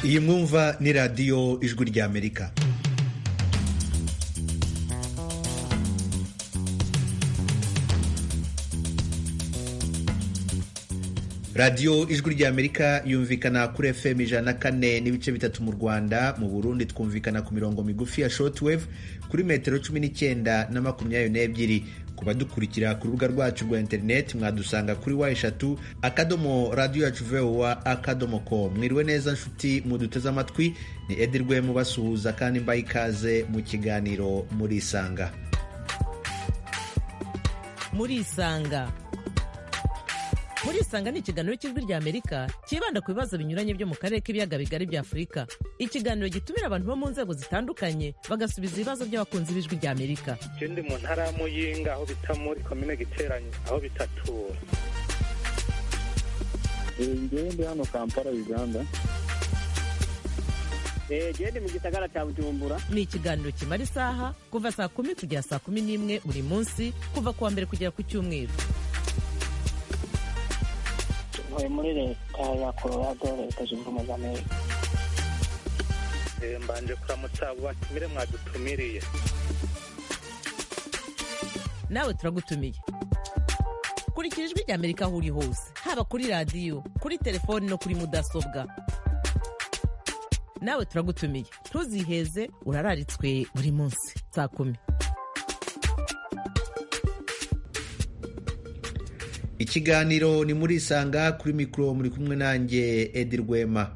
iyi mwumva ni radiyo ijwi ry'amerika radiyo ijwi ry'amerika yumvikana kuri fm ijana na kane n'ibice bitatu mu rwanda mu burundi twumvikana ku mirongo migufi ya shortwave kuri metero cumi n'icyenda na makumyabiri n'ebyiri ku badukurikira ku rubuga rwacu rwa interineti mwadusanga kuri wa eshatu akadomo radiyo yacu vowa akadomo ko mwiriwe neza nshuti muduteze amatwi ni edirwe mubasuhuza kandi mbaye ikaze mu kiganiro murisanga murisanga murisanga ni ikiganiro cy'ijwi ry'amerika cyibanda ku bibazo binyuranye byo mu karere k'ibiyaga bigari bya afurika ikiganiro gitumira abantu bo mu nzego zitandukanye bagasubiza ibibazo by'abakunzi b'ijwi ry'amerika icyo ndi mu ntara ya muyinga aho bita muri komine giteranye aho bitatura ngewe ndi hano kampala uganda ngewe ndi mu gisagara cya bujumbura ni ikiganiro kimara isaha kuva saa kumi kugera saa kumi n'imwe buri munsi kuva ku wa mbere kugera ku cyumweru ntuye muri leta ya colorado leta zunze ubumwe za amerika mbanje kuramutsa abo batumire mwadutumiriye nawe turagutumiye kurikira ijwi ry'amerika aho uri hose haba kuri radiyo kuri telefoni no kuri mudasobwa nawe turagutumiye ntuziheze urararitswe buri munsi saa kumi ikiganiro ni murisanga kuri mikoro muri kumwe nanjye edi rwema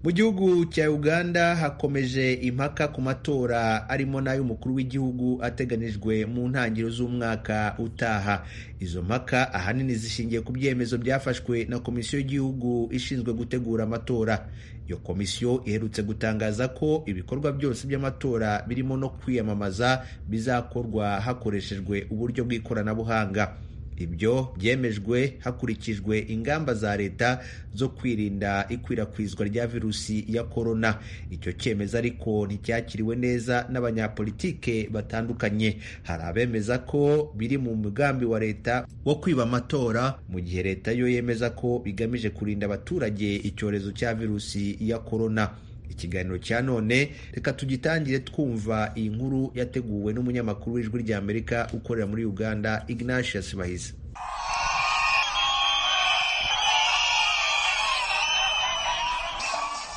mu gihugu cya uganda hakomeje impaka ku matora arimo n'ay'umukuru w'igihugu ateganijwe mu ntangiriro z'umwaka utaha izo mpaka ahanini zishingiye ku byemezo byafashwe na komisiyo y'igihugu ishinzwe gutegura amatora iyo komisiyo iherutse gutangaza ko ibikorwa byose by'amatora birimo no kwiyamamaza bizakorwa hakoreshejwe uburyo bw'ikoranabuhanga ibyo byemejwe hakurikijwe ingamba za leta zo kwirinda ikwirakwizwa rya virusi ya korona icyo cyemezo ariko nticyakiriwe neza n'abanyapolitike batandukanye hari abemeza ko biri mu mugambi wa leta wo kwiba amatora mu gihe leta yo yemeza ko bigamije kurinda abaturage icyorezo cya virusi ya korona ikiganiro cya none reka tugitangire twumva iyi nkuru yateguwe n'umunyamakuru w'ijwi ry'amerika ukorera muri uganda ignatius bahize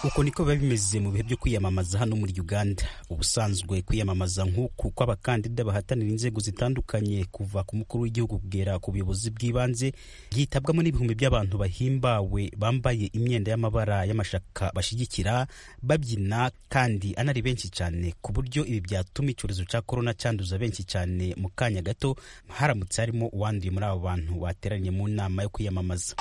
uko niko biba bimeze mu bihe byo kwiyamamaza hano muri uganda ubusanzwe kwiyamamaza nk'uku kw'abakandida bahatanira inzego zitandukanye kuva ku mukuru w'igihugu kugera ku buyobozi bw'ibanze byitabwamo n'ibihumbi by'abantu bahimbawe bambaye imyenda y'amabara y'amashaka bashyigikira babyina kandi anari benshi cyane ku buryo ibi byatuma icyorezo cya korona cyanduza benshi cyane mu kanya gato haramutse harimo uwanduye muri abo bantu bateraniye mu nama yo kwiyamamaza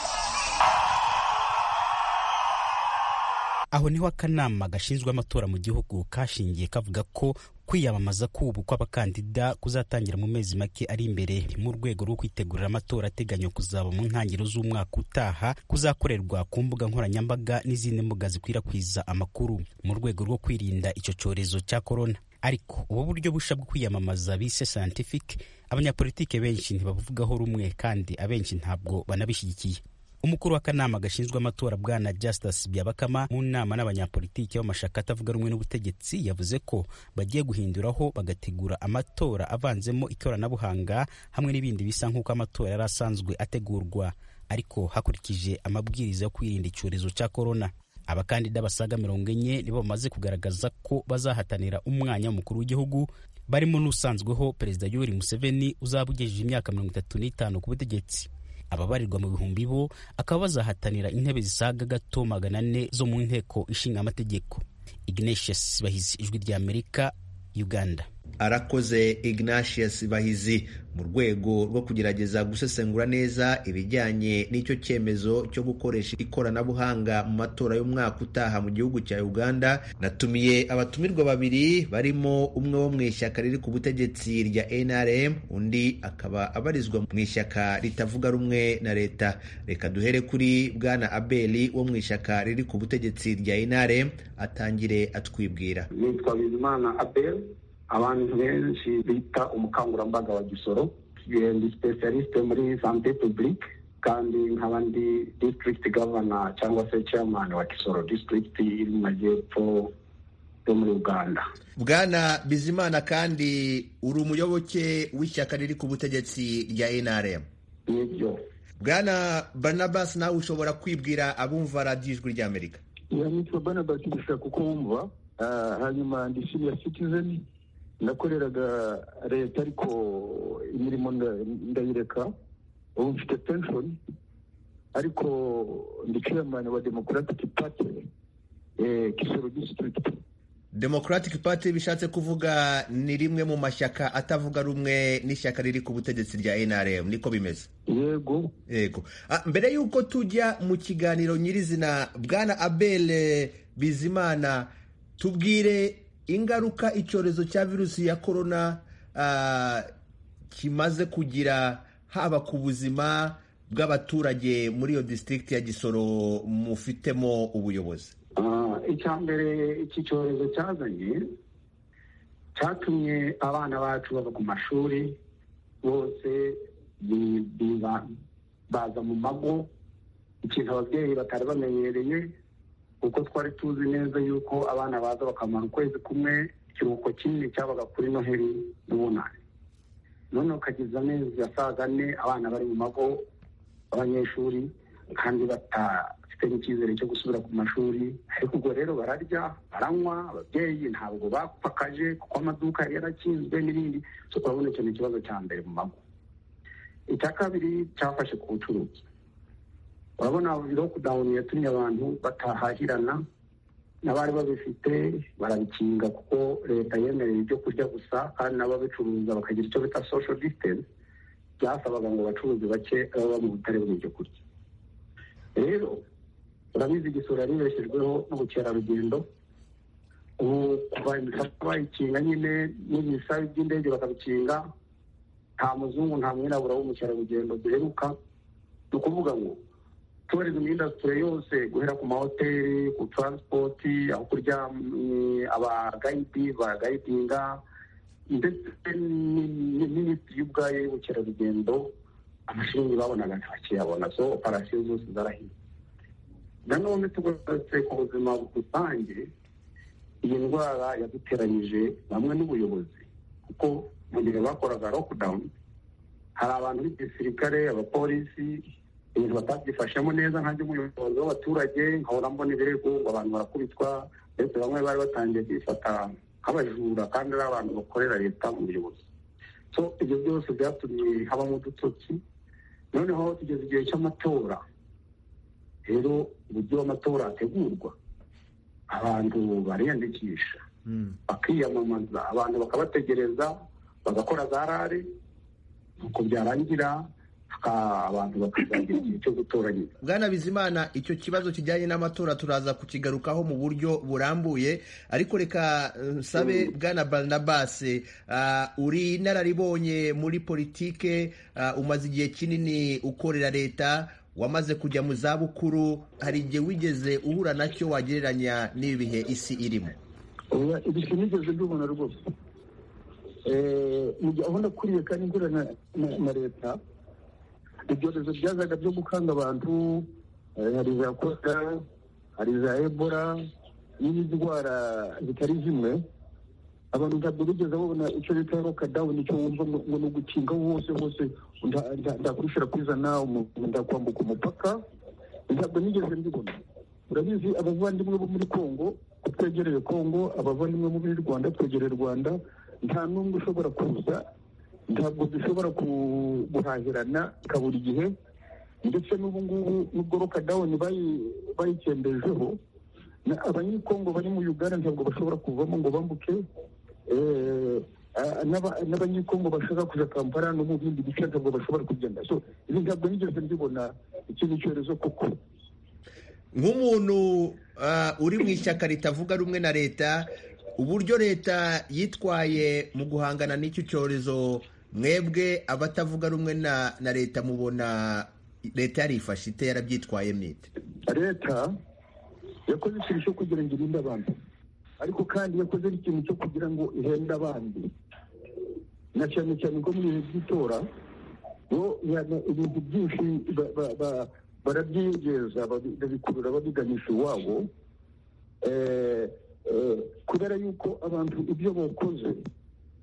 aho niho akanama gashinzwe amatora mu gihugu kashingiye kavuga ko kwiyamamaza k'ubu kw'abakandida kuzatangira mu mezi make ari imbere mu rwego rwo kwitegurira amatora ateganya kuzaba mu ntangiriro z'umwaka utaha kuzakorerwa ku mbuga nkoranyambaga n'izindi mbuga zikwirakwiza amakuru mu rwego rwo kwirinda icyo cyorezo cya korona ariko ubu buryo bushya bwo kwiyamamaza bise scientific abanyapolitike benshi ntibabuvugaho rumwe kandi abenshi ntabwo banabishyigikiye umukuru w'akanama gashinzwe amatora bwana justice byabakama mu nama n'abanyapolitiki b'amashaka atavuga rumwe n'ubutegetsi yavuze ko bagiye guhinduraho bagategura amatora avanzemo ikoranabuhanga hamwe n'ibindi bisa nk'uko amatora yari asanzwe ategurwa ariko hakurikije amabwiriza yo kwirinda icyorezo cya korona abakandida basaga mirongo enye nibo bamaze kugaragaza ko bazahatanira umwanya w'umukuru w'igihugu barimo n'usanzweho perezida yoweri museveni uzaba ugejeje imyaka mirongo itatu n'itanu ku butegetsi ababarirwa mu bihumbi bo akaba bazahatanira intebe zisaga gato magana ane zo mu nteko ishinga amategeko ignatius bahizi ijwi rya amerika uganda arakoze ignatius bahizi mu rwego rwo kugerageza gusesengura neza ibijyanye n'icyo cyemezo cyo gukoresha ikoranabuhanga mu matora y'umwaka utaha mu gihugu cya uganda natumiye abatumirwa babiri barimo umwe wo mu ishyaka riri ku butegetsi rya nrm undi akaba abarizwa mu ishyaka ritavuga rumwe na leta reka duhere kuri bwana abeli wo mu ishyaka riri ku butegetsi rya nrm atangire atwibwira nitwa bizimana abel abantu benshi bita umukangurambaga wa gisoro ndi specialiste muri sante publique kandi nk'abandi district governor cyangwa se chairman wa kisoro district iri mu majyepfo yo muri uganda bwana bizimana kandi uri umuyoboke w'ishyaka riri ku butegetsi rya nrm nibyo bwana barnabas nawe ushobora kwibwira abumva radiyo ijwi ry'amerika iyo nitwa barnabas gushaka uko wumva Ah, hanyuma ndi senior citizen nakoreraga leta ariko imirimo nda- ndayireka ubu mfite pension ariko ndi chairman wa democratic party eh, kisoro district democratic party bishatse kuvuga ni rimwe mu mashyaka atavuga rumwe n'ishyaka riri ku butegetsi rya nrm niko bimeze yego yego Ah, mbere y'uko tujya mu kiganiro nyirizina bwana abel bizimana tubwire ingaruka icyorezo cya virusi ya korona ah, kimaze kugira haba ku buzima bw'abaturage muri iyo disitirigiti ya gisoro mufitemo ubuyobozi Ah, icya mbere iki cyorezo cyazanye cyatumye abana bacu bava ku mashuri bose bi- biba- baza mu mago ikintu ababyeyi batari bamenyereye kuko twari tuzi neza yuko abana baza bakamara ukwezi kumwe ikiruhuko kinini cyabaga kuri noheri n'ubunani none ukageza amezi asaga ane abana bari mu mago abanyeshuri kandi batafite n'icyizere cyo gusubira ku mashuri ariko ubwo rero bararya baranywa ababyeyi ntabwo bapfakaje kuko amaduka yari yarakinzwe n'ibindi so urabona icyo ni ikibazo cya mbere mu mago icya kabiri cyafashe ku bucuruzi urabona lockdown yatumye abantu batahahirana n'abari babifite barabikinga kuko leta yemereye ibyo kurya gusa kandi n'ababicuruza bakagira icyo bita social distance byasabaga ngo abacuruzi bake baba mu butare bw'ibyo kurya rero urabizi igisura ribeshyejweho n'ubukerarugendo ubu kuva imipaka bayikinga nyine n'ibisabi by'indege bakabikinga nta muzungu nta mwirabura w'umukerarugendo duheruka ni ukuvuga ngo tourism industry yose guhera ku mahoteli ku transport aho kuryama abagayidi bagayidinga ndetse ni- ni minisitiri ubwayo y'ubukerarugendo amashiringi babonaga ntakiyabona so operasiyo zose zarahiye nanone tugarutse ku buzima rusange iyi ndwara yaduteranyije bamwe n'ubuyobozi kuko mu gihe bakoraga lockdown hari abantu b'igisirikare abapolisi ibintu batabyifashemo neza nkanjye umuyobozi w'abaturage nkahora mbona ibirego ngo abantu barakubitwa ndetse bamwe bari batangiye kwifata nk'abajura kandi ari abantu bakorera leta mu buyobozi so ibyo byose byatumye habamo udutotsi noneho tugeze igihe cy'amatora rero uburyo amatora ategurwa abantu bariyandikisha bakiyamamaza abantu bakabategereza bagakora za rare nuko byarangira haka- abantu bakazagira igihe cyo gutora nyine bwana bizimana icyo kibazo kijyanye n'amatora turaza kukigarukaho mu buryo burambuye ariko reka eh, nsabe bwana barnabas ah, uri inararibonye muri politike ah, umaze igihe kinini ukorera leta wamaze kujya mu zabukuru hari igihe wigeze uhura nacyo wagereranya n'ibi bihe isi irimo oya ibyo nigeze mbibona rwose Eh, mu gihe aho nakuriye kandi ngura na, na, na leta ibyorezo byazaga byo gukanga abantu eh, hari za korera hari za ebola n'izindi ndwara zitari zimwe abantu ntabwo bigeze babona icyo leta ya lokadawuni icyo wumva ngo ngo ni ugukinga hose hose nda- nda- ndakwishura kwiza nawe umu- ndakwambuka umupaka ntabwo nigeze mbibona urabizi abavandimwe bo muri kongo ko twegereye kongo abavandimwe bo muri rwanda twegereye rwanda nta n'umwe ushobora kuza ntabwo dushobora ku- guhahirana ka buri gihe ndetse n'ubu ngubu n'ubwo lokadawuni bayi- bayikembejeho na- abanyekongo bari mu uganda ntabwo bashobora kuvamo ngo bambuke Eh, ah, n'aba- n'abanyekongo bashaka kuja kampala no mu bindi bice ntabwo bashobora kugenda so ibi ntabwo nigeze mbibona iki ni icyorezo koko nk'umuntu ah, uri mu ishyaka ritavuga rumwe na leta uburyo leta yitwaye mu guhangana n'icyo cyorezo mwebwe abatavuga rumwe na na leta mubona leta yarifashe ite yarabyitwaye mwite leta yakoze ikintu cyo kugira ngo irinde abantu ariko kandi yakoze n'ikintu cyo kugira ngo ihende abandi na cyane cyane ko mu bihe by'itora bo ibintu byinshi barabyinjiza babikurura babiganisha iwabo kubera yuko abantu ibyo bakoze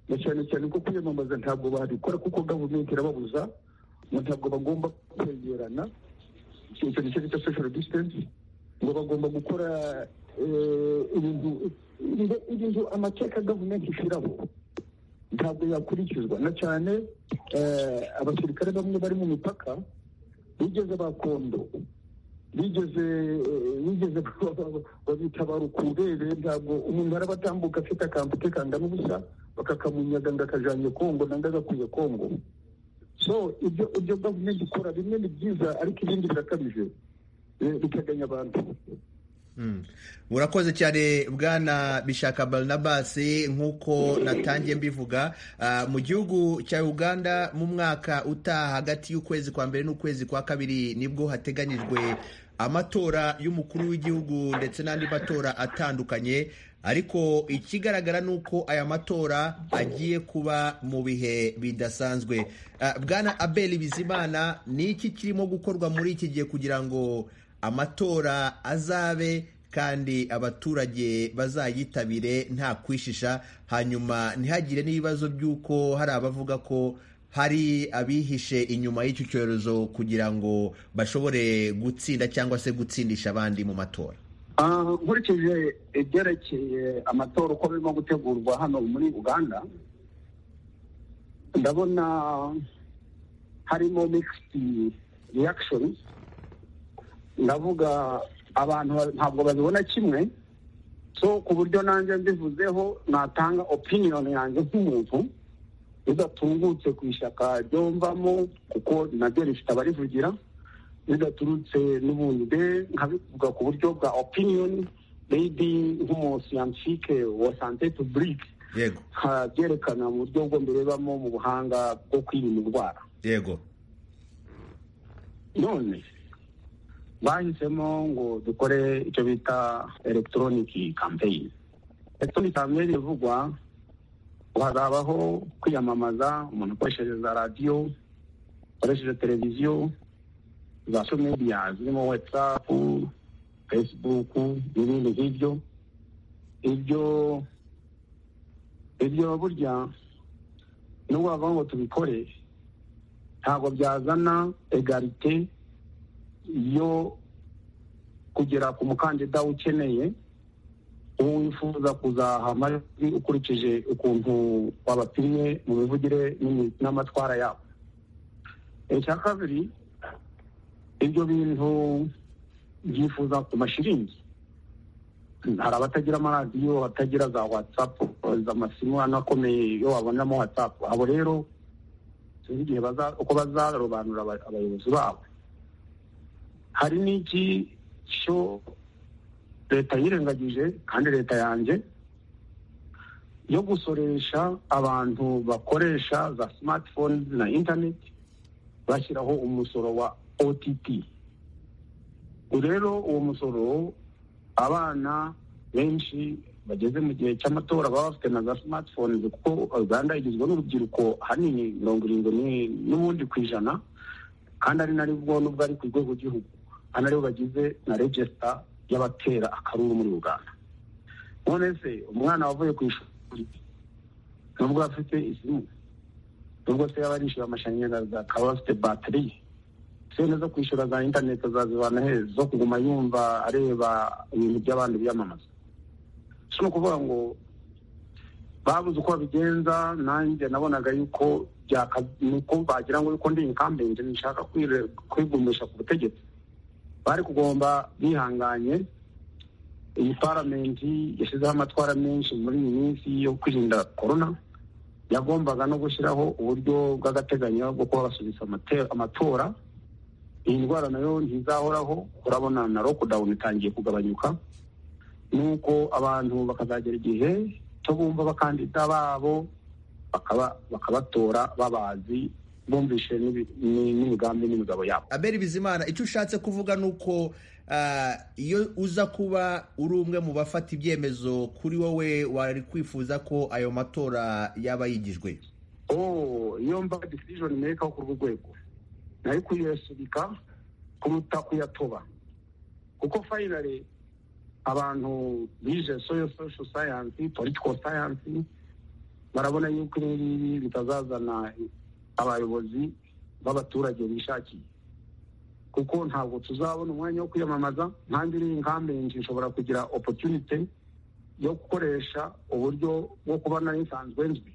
na cyane cyane ko kwiyamamaza ntabwo babikora kuko gavumenti irababuza ntabwo bagomba kwegerana ikintu cyane cya social distance ngo bagomba gukora ibintu ibintu amateka gavumenti ishyiraho ntabwo yakurikizwa na cyane abasirikare bamwe bari mu mipaka bigeze bakondo bigeze bigeze babita barukurere ntabwo umuntu arabatambuka afite akantu ke kangana ubusa bakakamunyaga ngo akajanye kongo nanga agakuye kongo so ibyo ibyo gavumenti ikora bimwe ni byiza ariko ibindi birakabije bikaganya abantu murakoze cyane bwana bishaka barnabas nk'uko natangiye mbivuga mu gihugu cya uganda mu mwaka utaha hagati y'ukwezi kwa mbere n'ukwezi kwa kabiri nibwo hateganyijwe amatora y'umukuru w'igihugu ndetse n'andi matora atandukanye ariko ikigaragara ni uko aya matora agiye kuba mu bihe bidasanzwe bwana abeli bizimana ni iki kirimo gukorwa muri iki gihe kugira ngo amatora azabe kandi abaturage bazayitabire nta kwishisha hanyuma ntihagire n'ibibazo by'uko hari abavuga ko hari abihishe inyuma y'icyo cyorezo kugira ngo bashobore gutsinda cyangwa se gutsindisha abandi mu matora nkurikije ibyerekeye amatora uko birimo gutegurwa hano muri uganda ndabona harimo mixed reactions ndavuga abantu ntabwo babibona kimwe so ku buryo nanjye mbivuzeho natanga opinion yanjye nk'umuntu bidatungutse ku ishyaka ryomvamo kuko naryo rifite abarivugira bidaturutse n'ubundi nkabivuga ku buryo bwa opinion maybe nk'umusiyantike wa sante publique nkabyerekana mu buryo bwo mbirebamo mu buhanga bwo kwirinda indwara yego none bahisemo ngo dukore icyo bita elegitoroniki kampeyini elegitoroniki kampeyini ivugwa hazabaho kwiyamamaza umuntu akoresheje za radiyo akoresheje televiziyo za sho mediya zirimo watsapu fesibuku n'ibindi nk'ibyo ibyo ibyo burya nubwo bavuga ngo tubikore ntabwo byazana egarite yo kugera ku mukandida ukeneye uwo wifuza kuzaha amajwi ukurikije ukuntu wabapimye mu mivugire n'amatwara yabo icya kabiri ibyo bintu byifuza ku mashiringi hari abatagira amaradiyo abatagira za watsapu amasimu anakomeye iyo wabonamo watsapu abo rero sinzi igihe uko bazarobanura abayobozi babo hari n'iki cyo leta yirengagije kandi leta yanjye yo gusoresha abantu bakoresha za smartphone na internet bashyiraho umusoro wa OTT rero uwo musoro abana benshi bageze mu gihe cy'amatora baba bafite na za smartphone kuko uganda igizwe n'urubyiruko ahanini mirongo irindwi n'ubundi ku ijana kandi ari naribwo n'ubwo ari ku rwego rw'igihugu anaribo bagize na regisita y'abatera akaruru muri uganda none se umwana wavuye ku ishuri nubwo afite isimu nubwo se yaba arishyura amashanyarazi akaba afite batiri sente zo kwishyura za interineti azazibana he zo kuguma yumva areba ibintu by'abandi byamamaza si no kuvuga ngo babuze uko babigenza nanjye nabonaga yuko nuko bagira ngo yuko ndi inkambenge nshaka kwigumisha ku butegetsi bari kugomba bihanganye iyi paramenti yashyizeho amatwara menshi muri iyi minsi yo kwirinda korona yagombaga no gushyiraho uburyo bw'agateganyo bwo kuba basubiza amatora iyi ndwara nayo ntizahoraho urabona na rokodawuni itangiye kugabanyuka nuko abantu bakazagera igihe cyo bumva abakandida babo bakabatora babazi bumvishe n'imigambi n'imigabo yabo aberi bizimana icyo ushatse kuvuga ni uko iyo uza kuba uri umwe mu bafata ibyemezo kuri wowe wari kwifuza ko ayo matora yaba yigijwe iyo mva decision meka ku rwego nayo kuyasubika kuruta kuyatoba kuko finally abantu bize soyo social science political science barabona yuko ibi ngibi bitazazana abayobozi b'abaturage bishakiye kuko ntabwo tuzabona umwanya wo kwiyamamaza nkange n'inkambenzi nshobora kugira opportunity yo gukoresha uburyo bwo kuba nari nsanzwe nzwi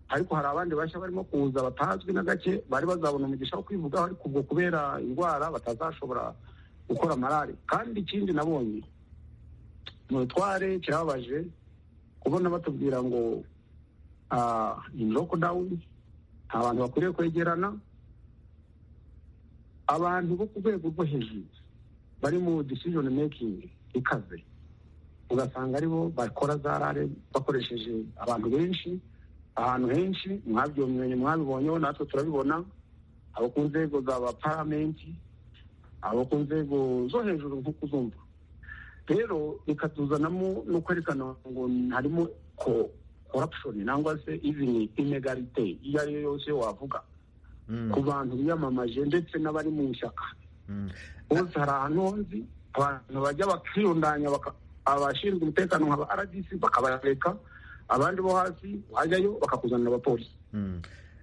ariko hari abandi bashya barimo kuza batazwi na gake bari bazabona umugisha wo kwivugaho ariko ubwo kubera indwara batazashobora gukora malari kandi ikindi nabonye mu rutware kirababaje kubona batubwira ngo lockdown nta bantu bakwiriye kwegerana abantu bo ku rwego rwo hejuru bari mu decision making ikaze ugasanga aribo bakora za rare bakoresheje abantu benshi ahantu henshi mwabyomye mwabibonyeho natwe turabibona abo ku nzego za ba paramenti abo ku nzego zo hejuru nk'uko uzumva rero bikatuzanamo no kwerekana ngo harimo ko corruption nangwa se even inegalite iyo ari yo yose wavuga ku bantu biyamamaje ndetse n'abari mu ishyaka bose hari ahantu nzi abantu bajya bakiyundanya abashinzwe umutekano nka ba rdc bakabareka abandi bo hasi wajyayo bakakuzanira abapolisi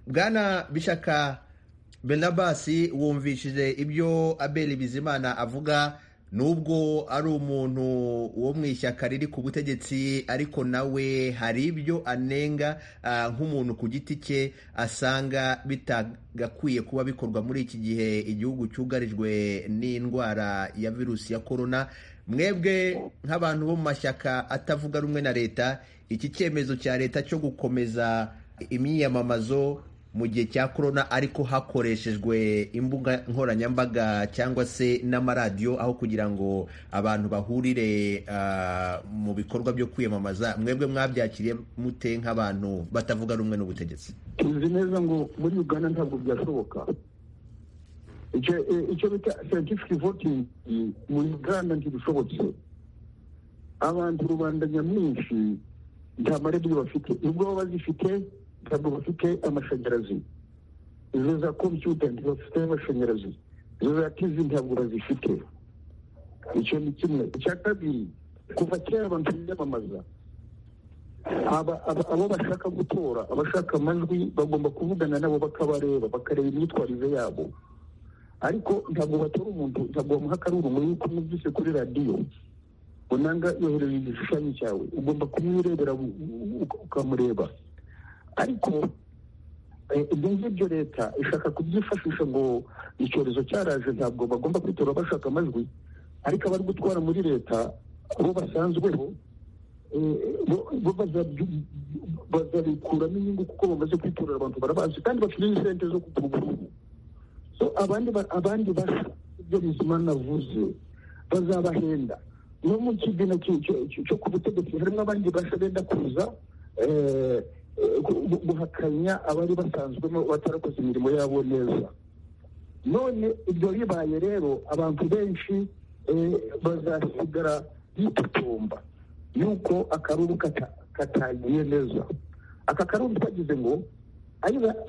bwana bishaka benabasi wumvishije ibyo abeli bizimana avuga nubwo ari umuntu wo mu ishyaka riri ku butegetsi ariko nawe hari ibyo anenga nk'umuntu ku giti cye asanga bitagakwiye kuba bikorwa muri iki gihe igihugu cyugarijwe n'indwara ya virusi ya korona mwebwe nk'abantu bo mu mashyaka atavuga rumwe na leta iki cyemezo cya leta cyo gukomeza imyiyamamazo mu gihe cya korona ariko hakoreshejwe imbuga nkoranyambaga cyangwa se n'amaradiyo aho kugira ngo abantu bahurire mu bikorwa byo kwiyamamaza mwebwe mwabyakiriye mute nk'abantu batavuga rumwe n'ubutegetsi tuzi neza ngo muri uganda ntabwo byashoboka icyo bita scientific voting muri uganda ntibishobotse abantu rubanda nyamwinshi nta maradiyo bafite nubwo baba bazifite ntabwo bafite amashanyarazi izo za kompiyuta ntibafite amashanyarazi izo za tivi ntabwo bazifite icyo ni kimwe icya kabiri kuva kera abantu biyamamaza abo bashaka gutora abashaka amajwi bagomba kuvugana nabo bakabareba bakareba imyitwarire yabo ariko ntabwo batora umuntu ntabwo bamuha akarurumuri yuko mwumvise kuri radiyo unanga yohereje igishushanyo cyawe ugomba kumwirebera ukamureba ariko ibyo ngibyo leta ishaka kubyifashisha ngo icyorezo cyaraje ntabwo bagomba kwitora bashaka amajwi ariko abari gutwara muri leta bo basanzweho bo bazabikuramo inyungu kuko bamaze kwitorera abantu barabazi kandi bafite n'isente zo kutugurubu abandi basa ibyo bizimana avuze bazabahenda no mu kigina cyo ku butegetsi harimo abandi basha benda kuza guhakanya abari basanzwemo batarakoze imirimo yabo neza none ibyo bibaye rero abantu benshi bazasigara bitotomba yuko akaruru katagiye neza aka karuru twagize ngo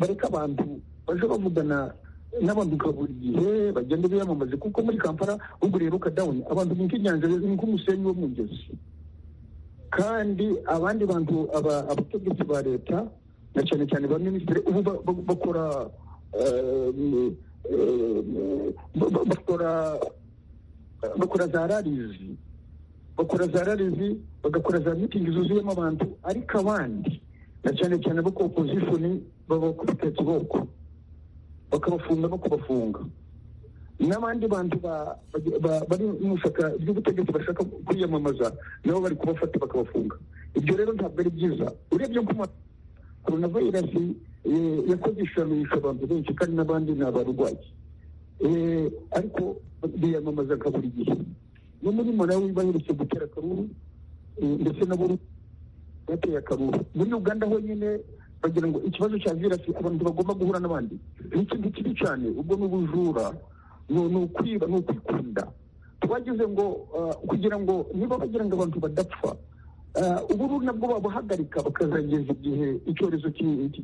bareka abantu baje bavugana n'abanduka buri gihe bagenda biyamamaze kuko muri kampala ubwo rero ukadawuni abantu ni nk'inyanja ni nk'umusenyi wo mu ngezi kandi abandi bantu abategetsi ba leta na cyane cyane ba minisitiri ubu bakora bakora bakora za rarizi bakora za rarizi bagakora za mitingi zuzuyemo abantu ariko abandi na cyane cyane bo ku opozishoni baba bakubita kiboko bakabafunga no kubafunga n'abandi bantu bari mu ishyaka ry'ubutegetsi bashaka kwiyamamaza nabo bari kubafata bakabafunga ibyo rero ntabwo ari byiza urebye ko korona vayirasi yakoze ishamisha abantu benshi kandi n'abandi ni abarwayi ariko biyamamaza nka buri gihe no muri malawi baherutse gutera akaruru ndetse na buri bateye akaruru muri uganda honyine bagira ngo ikibazo cya virasi abantu bagomba guhura n'abandi ni ikintu kibi cyane ubwo ni ubujura ni ukwiba ni ukwikunda twagize ngo kugira ngo niba bagira ngo abantu badapfa ubu nabwo babuhagarika bakazageza igihe icyorezo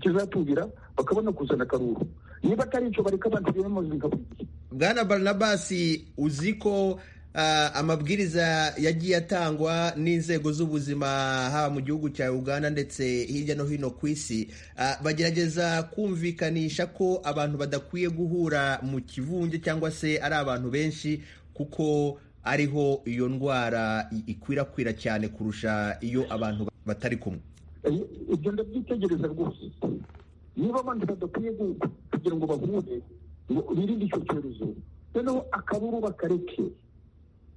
kizatungira bakabona kuzana akaruru niba atari icyo bareka abantu biremoza ingabugihe bwana baranabasi uzi ko ah, amabwiriza yagiye atangwa n'inzego z'ubuzima haba mu gihugu cya uganda ndetse hirya no hino ku isi ah, bagerageza kumvikanisha ko abantu badakwiye guhura mu kivunge cyangwa se ari abantu benshi kuko ariho iyo ndwara i- ikwirakwira cyane kurusha iyo abantu batari kumwe Eh, ibyo ndabyitegereza rwose niba abandi badakwiye gu- kugira ngo bahure ngo birinde icyo cyorezo noneho akaruru bakareke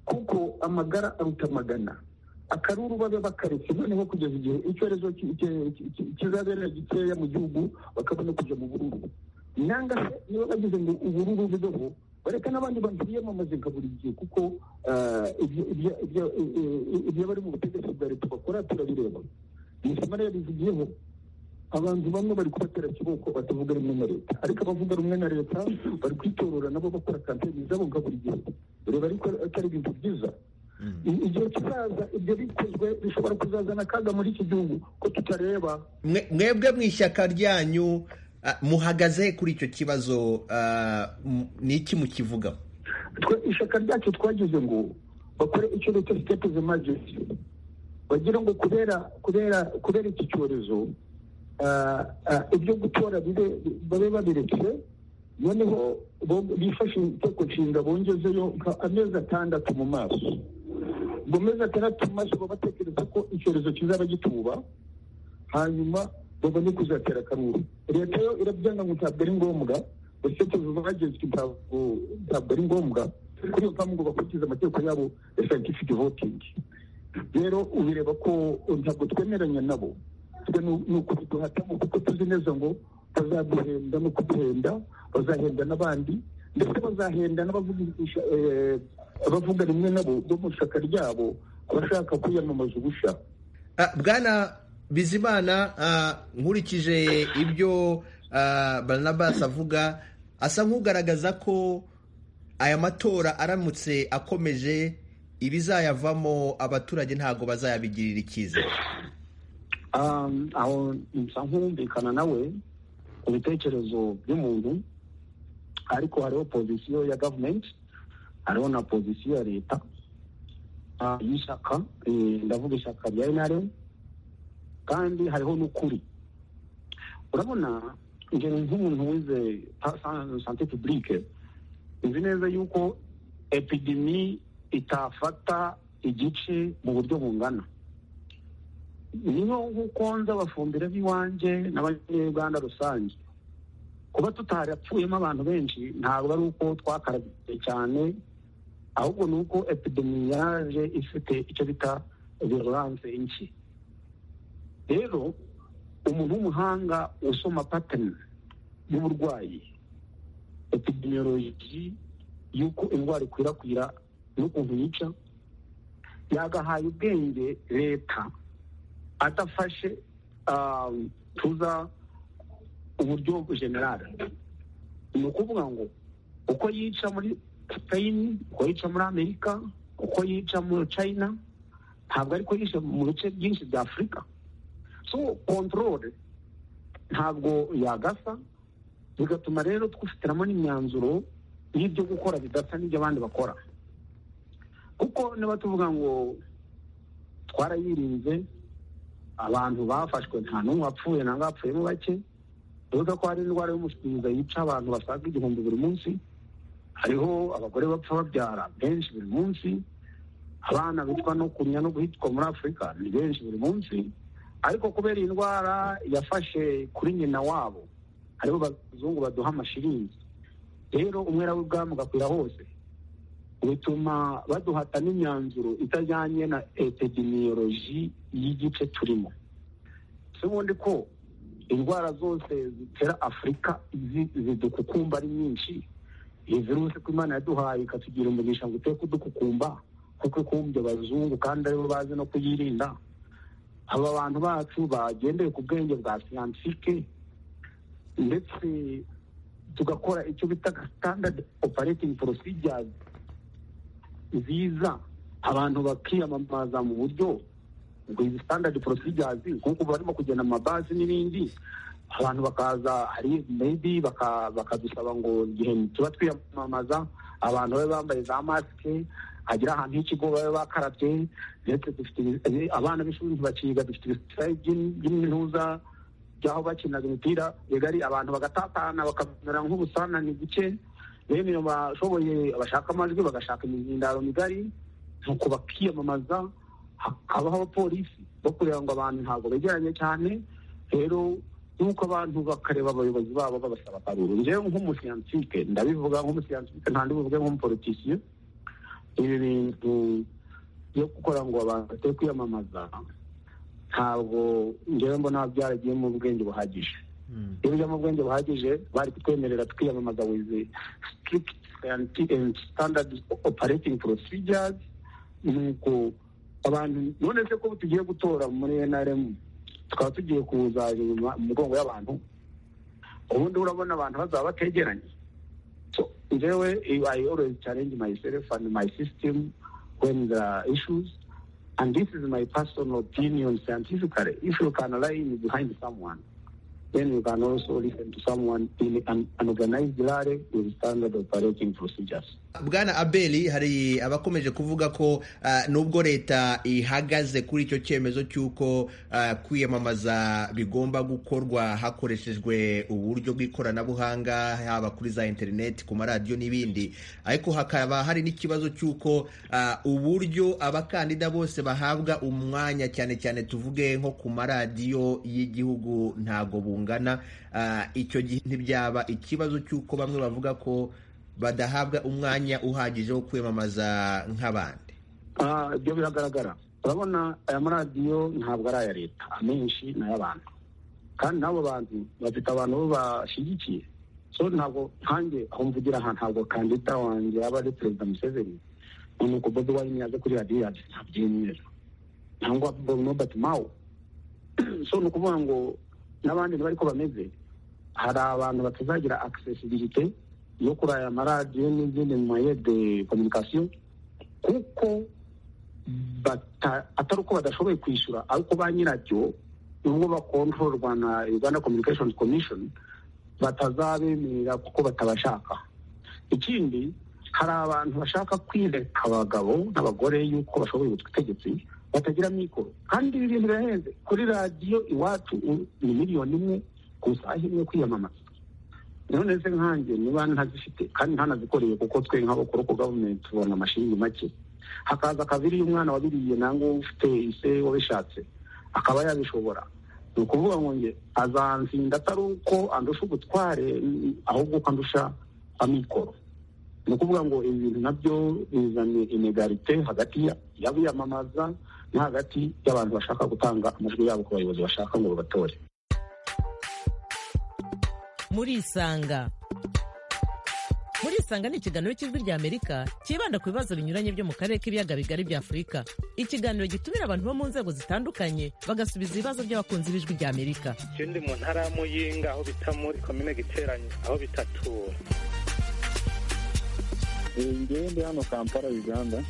kuko amagara aruta amagana akaruru babe bakareke noneho kugeza igihe icyorezo ki- ki- ki- ki- kizabera gikeya mu gihugu bakabona kujya mu bururu nanga se niba bagize ngo ubururu bubeho bareka n'abandi bantu biyamamaze nka buri gihe kuko eh, ibyo- ibyo- ibyo- ibyo bari mu butegetsi bwa leta bakora turabireba isomo rero rivugiyeho abantu bamwe bari kubatera kiboko batavuga rumwe na leta ariko abavuga rumwe na leta bari kwitorora nabo bakora kampeni zabo nka buri gihe ureba ariko atari ibintu byiza I- igihe kizaza ibyo bikozwe bishobora kuzazana akaga muri iki gihugu ko tutareba Mwe- mwebwe mu ishyaka ryanyu ah, muhagaze kuri icyo kibazo ah, m- ni iki mukivugaho twe ishyaka ryacu twagize ngo bakore icyo bita sitepu emergency bagira ngo kubera kubera kubera iki cyorezo ah, ah, ibyo gutora bibe- babe babiretse noneho bo- bifashe inteko nshinga bongezeyo nka amezi atandatu mu maso mu mezi atandatu mu maso baba batekereza ko icyorezo kizaba gituba hanyuma babone kuzatera akaruru leta yo irabyanga ngo ntabwo ari ngombwa uretse bagezwe ntabwo ntabwo ari ngombwa kuri iyo mpamvu ngo bakurikize amategeko yabo ya scientific voting rero ubireba ko ntabwo twemeranya nabo twe nu- ni ukubiduhatamo kuko tuzi neza ngo bazaduhenda no kuduhenda bazahenda n'abandi ndetse bazahenda n'abavuga isha- eh, abavuga rimwe nabo bo mu ishyaka ryabo abashaka kwiyamamaza ubusha Ah, bwana bizimana ah, nkurikije ibyo ah, barnabas avuga asa nk'ugaragaza ko aya matora aramutse akomeje ibizayavamo abaturage ntabwo bazayabigirira icyizere Um, aho nsa nk'uwumvikana nawe ku bitekerezo by'umuntu ariko hariho pozisiyo ya gavumenti hariho na pozisiyo ya leta ah, y'ishyaka eh, ndavuga ishyaka rya enare kandi hariho n'ukuri urabona nge nk'umuntu wize pa- san- sante pubulike nzi neza yuko epidemi itafata igice mu buryo bungana niyo nk'uko nza abafumbire b'iwanjye n'abanyarwanda rusange kuba tutarapfuyemo abantu benshi ntabwo ari uko twakarabiye cyane ahubwo ni uko epidemi yaje ifite icyo bita virulence nshya rero umuntu w'umuhanga usoma patani y'uburwayi epidemiology y'uko indwara ikwirakwira n'ukuntu yica yagahaye ubwenge leta adafashe ah, tuza uburyo generale ni ukuvuga ngo uko yica muri spain uko yica muri amerika uko yica muri china ntabwo ariko yica mu bice byinshi bya afurika so control ntabwo yagasa bigatuma rero twifatiramo n'imyanzuro y'ibyo gukora bidasa n'ibyo abandi bakora kuko niba tuvuga ngo twarayirinze abantu bafashwe nta n'umwe wapfuye nangwa hapfuyemo bake uretse ko hari indwara y'umushinga yica abantu basaga igihumbi buri munsi hariho abagore bapfa babyara benshi buri munsi abana bitwa no kumya no guhitwa muri afurika ni benshi buri munsi ariko kubera iyi ndwara yafashe kuri nyina wabo hariho abazungu baduha amashiringi rero umwera w'ibwami ugakwira hose bituma baduhata n'imyanzuro itajyanye na epidemiyoloji y'igice turimo si ubundi ko indwara zose zitera afurika zi- zidukukumba ari nyinshi iyi virusi ko imana yaduhaye ikatugira umugisha ngo utere kudukukumba kuko ikumbye abazungu kandi aribo bazi no kuyirinda aba bantu bacu bagendeye ku bwenge bwa siyansike ndetse tugakora icyo bita standard operating procedures nziza abantu bakiyamamaza mu buryo ngo izi standard procedures nk'uko barimo kugenda mu mabazi n'ibindi abantu bakaza hari maybe bakadusaba ngo igihe tuba twiyamamaza abantu babe bambaye za masike hagira ahantu h'ikigo babe bakarabye ndetse dufite abana b'ishuri ntibakiga dufite ibisitayi by'imihuza by'aho bakinaga imipira bigari abantu bagatatana bakamera nk'ubusanane buke bene bashoboye bashaka amajwi bagashaka imihindaro migari nuko bakiyamamaza hakabaho abapolisi bo kureba ngo abantu ntabwo begeranye cyane rero nuko abantu bakareba abayobozi babo babasaba akaruru njyewe nk'umusiyantike ndabivuga nk'umusiyantike ntandibuvuge nk'umupolitisiyo ibi bintu byo gukora ngo abantu batari kwiyamamaza ntabwo njyewe mbona byaragiye mu bwenge buhagije iyo bijya mu bwenge buhagije bari kutwemerera twiyamamaza wizi strict and standard operating procedures nuko abantu none se ko tugiye gutora muri nrm tukaba tugiye kuza inyuma mu mugongo y'abantu ubundi urabona abantu bazaba bategeranye njyewe i always challenge myself and my system when there are issues and this is my personal opinion scientifically. If you can lie behind someone, then you can also listen to someone in an, an organized rally with standard operating procedures. bwana abeli hari abakomeje kuvuga ko uh, nubwo leta ihagaze kuri icyo cyemezo cy'uko uh, kwiyamamaza bigomba gukorwa hakoreshejwe uburyo bw'ikoranabuhanga haba kuri za interineti ku maradiyo n'ibindi ariko hakaba hari n'ikibazo cy'uko uh, uburyo abakandida bose bahabwa umwanya cyane cyane tuvuge nko ku maradiyo y'igihugu ntago bungana icyo gihe ntibyaba ikibazo cy'uko bamwe bavuga ko badahabwa umwanya uhagije wo kwiyamamaza nk'abandi ibyo biragaragara urabona aya maradiyo ntabwo ari aya leta amenshi ni ay'abantu kandi n'abo bantu bafite abantu bo bashyigikiye so ntabwo nkange aho mvugira aha ntabwo kandida wanjye yaba ari perezida museveni ni uko bobi wayini yaje kuri radiyo yacu ntabyemera cyangwa bobi nobati mawu so ni ukuvuga ngo n'abandi ntibari ko bameze hari abantu batazagira akisesibirite yo kuri aya maradiyo n'izindi moye de kominikasiyo kuko atari uko badashoboye kwishyura ariko ba nyirabyo nubwo bakontororwa na uganda communications commission batazabemerera kuko batabashaka ikindi hari abantu bashaka kwireka abagabo n'abagore y'uko bashoboye ubutegetsi batagira mikoro kandi ibi bintu birahenze kuri radiyo iwacu ni miliyoni imwe ku isaha imwe kwiyamamaza none se nkanjye niba ntazifite kandi ntanazikoreye kuko twe nk'abakora ku gavumenti tubona amashingi make hakaza akabiri umwana wabiriye nangwa ufite ise wabishatse akaba yabishobora ni ukuvuga ngo nge azansinda atari uko andusha ubutware ahubwo uko andusha amikoro ni ukuvuga ngo ibi bintu nabyo bizanye inegarite hagati y'abiyamamaza no hagati y'abantu bashaka gutanga amajwi yabo ku bayobozi bashaka ngo babatore muri isanga muri isanga ni ikiganiro cy'ijwi ry'amerika cyibanda ku bibazo binyuranye byo mu karere k'ibiyaga bigari bya afurika ikiganiro gitumira abantu bo mu nzego zitandukanye bagasubiza ibibazo by'abakunzi b'ijwi ry'amerika ikindi mu ntara ya muyinga aho bita muri komine giteranye aho bita tura ngende hano kampala uganda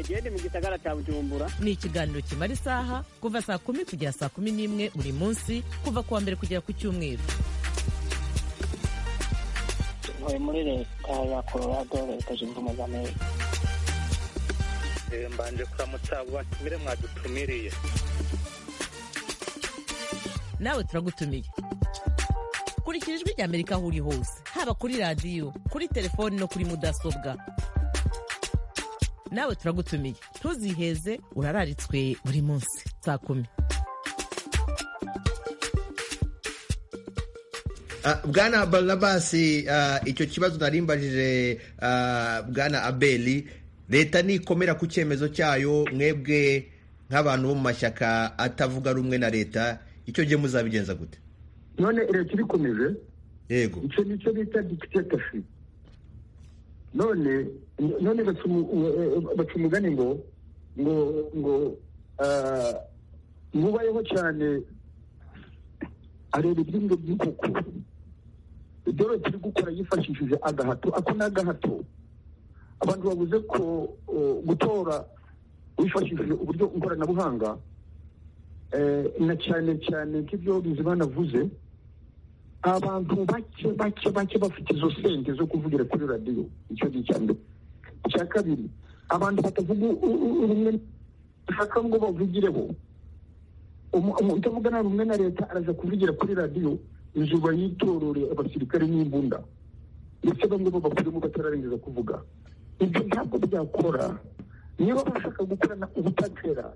gende mu gisagara cya bujumbura ni ikiganiro kimara isaha kuva saa kumi kugera saa kumi n'imwe buri munsi kuva ku wa mbere kugera ku cyumweru ntuye muri leta ya colorado leta zunze ubumwe za amerika mbanje kuramutsa batumire mwadutumiriye nawe turagutumiye kurikira ijwi rya amerika aho uri hose haba kuri radiyo kuri telefoni no kuri mudasobwa nawe turagutumiye ntuziheze urararitswe buri munsi saa kumi bwana barabasi icyo kibazo narimbajije bwana abeli leta nikomera ku cyemezo cyayo mwebwe nk'abantu bo mu mashyaka atavuga rumwe na leta icyo gihe muzabigenza gute none leta irikomeje yego icyo ni cyo bita dikitatashi none none baca umugani ngo ngo ngo mubayeho cyane areba ibyumba by'inkoko ibyo leta iri gukora yifashishije agahato ako ni agahato abantu bavuze ko gutora wifashishije uburyo nkoranabuhanga eh, na cyane cyane nk'ibyo bizi banavuze abantu bake bake bake bafite izo sente zo kuvugira kuri radiyo icyo ni icya mbere icya kabiri abantu batavuga u- u- rumwe bashaka ngo bavugireho Umu- umuntu utavugana rumwe na leta araza kuvugira kuri radiyo izuba yitorore abasirikare n'imbunda ndetse bamwe bo bakurimo batararangiza kuvuga ibyo ntabwo byakora niba bashaka gukorana ubutatera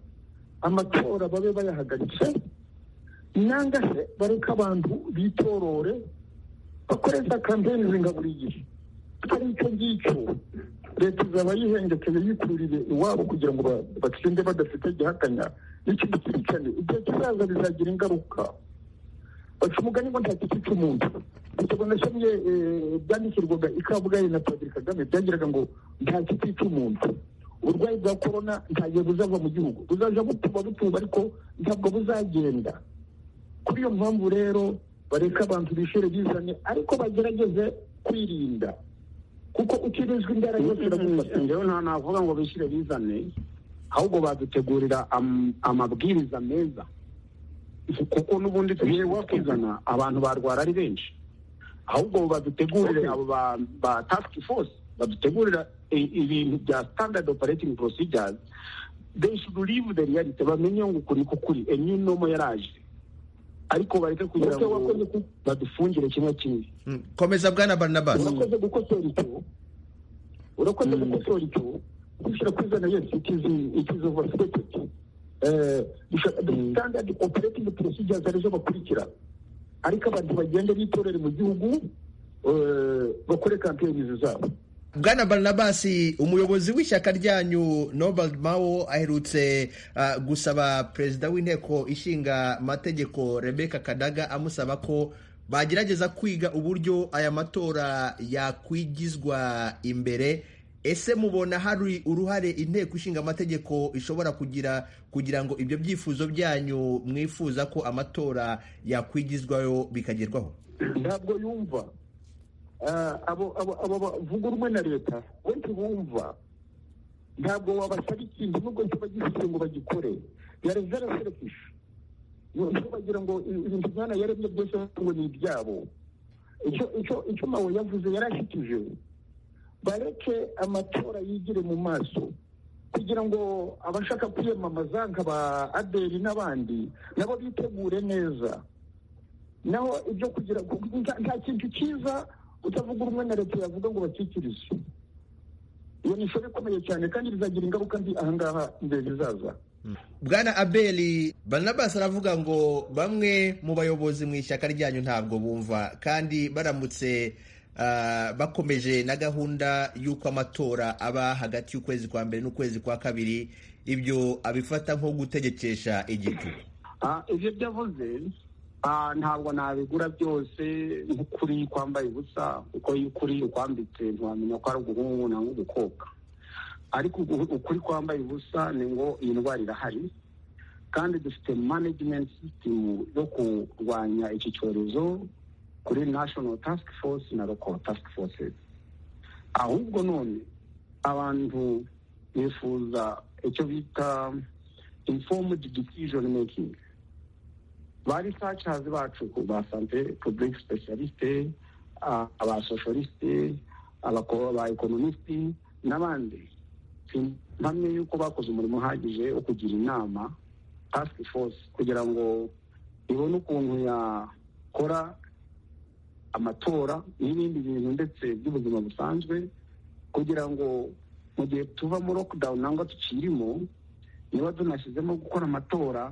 amatora babe bayahagaritse nanga se bareke abantu bitorore bakoresha kampeyininga buri gihe atari icyo ngicyo leta izaba yihengekeye yikurire iwabo kugira ngo ba- batsinde badafite gihakanya n'ikimukurikirane igihe kizaza bizagira ingaruka baca umugani ngo nta giti cy'umuntu igitego nasomye eh, byandikirwaga i kabgayi na padiri kagame byagiraga ngo nta giti cy'umuntu uburwayi bwa korona ntabwo buzava mu gihugu buzaja butuba butuba ariko ntabwo buzagenda kuri iyo mpamvu rero bareke abantu bishure bizane ariko bagerageze kwirinda kuko ukirinzwe indwara yose iragufata ngewe nta navuga ngo bishyire bizane ahubwo badutegurira am- amabwiriza meza kuko n'ubundi tugiye wakizana abantu barwara ari benshi ahubwo badutegurire abo ba- ba task force badutegurira i- ibintu bya standard operating procedures they should leave the reality bamenye ngo ukuri kukuri enyu nomo yaraje ariko bareke kugira Ese ngo wakoze ku- badufungire kimwe kimwe Mm. komeza bwana barnabas urakoze gukosora icyo urakoze gukosora icyo dushyira kuri zana yesi ikizi ikizi vasiketeti standard operating procedures arizo bakurikira ariko abantu bagenda bitorere mu gihugu eh, bakore kampeyinizi zabo bwana barnabas umuyobozi w'ishyaka ryanyu norbert mao aherutse ah, gusaba perezida w'inteko ishinga amategeko rebecca kadaga amusaba ko bagerageza kwiga uburyo aya matora yakwigizwa imbere ese mubona hari uruhare inteko ishinga amategeko ishobora kugira kugira ngo ibyo byifuzo byanyu mwifuza ko amatora yakwigizwayo bikagerwaho ntabwo yumva Ah, abo abo abo bavuga urumwe na leta we ntibumva ntabwo wabasaba ikintu nubwo cyo bagifite ngo bagikore yari zaraserefishi bagira ngo ibintu imana yaremye byose ngo ni ibyabo icyo icyo icyo mawe yavuze yarashyikije bareke amatora yigire mu maso kugira ngo abashaka kwiyamamaza nk'aba aderi n'abandi nabo bitegure neza naho ibyo kugira ngo nta- nta kintu cyiza utavuga rumwe na leta yavuga ngo bakikirize iyo ni ishuri ikomeye cyane kandi bizagira ingaruka mbi ahangaha imbere bizaza bwana abeli barnabas aravuga ngo bamwe mu bayobozi mu ishyaka ryanyu ntabwo bumva kandi baramutse ah, bakomeje na gahunda y'uko amatora aba hagati y'ukwezi kwa mbere n'ukwezi kwa kabiri ibyo abifata nko gutegekesha igitugu Ah, ibyo byavuze ah, ntabwo nabigura byose nk'ukuri kwambaye ubusa kuko iyo ukuri ukwambitse ntiwamenya ko ari uguhungu nangwa ugukobwa ariko ugu- ukuri kwambaye ubusa ni ngo iyi ndwara irahari kandi dufite management system yo kurwanya iki cyorezo kuri national task force na local task forces ahubwo none abantu bifuza icyo bita informed decision making ba researchers bacu ku ba santé public specialiste ah, aba socialiste abako- aba economiste n'abandi mpamye yuko bakoze umurimo uhagije wo kugira inama task force kugira ngo ibone ukuntu yakora amatora n'ibindi bintu ndetse by'ubuzima busanzwe kugira ngo mu gihe tuva mu lockdown nangwa tukirimo niba tunashyizemo gukora amatora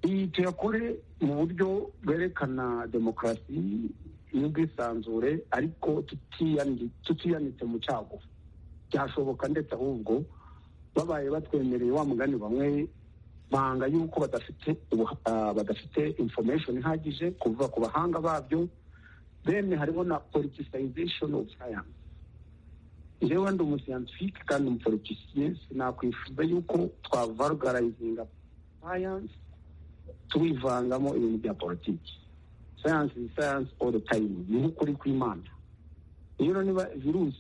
iyi tuyakore mu buryo bwerekana demokarasi n'ubwisanzure ariko tutiyandi- tutiyanitse mu cyago byashoboka ndetse ahubwo babaye batwemereye wa mugani bamwe banga yuko badafite ubuha- ah, badafite information ihagije kuva ku bahanga babyo then hariho na politicization of science njyewe ndi umusiyantifike kandi umupolitisiye sinakwifuza yuko twavarugarayizinga sayansi tuyivangamo ibintu bya politiki sayansi ni sayansi all the time ni nk'ukuri kw'imana rero niba virusi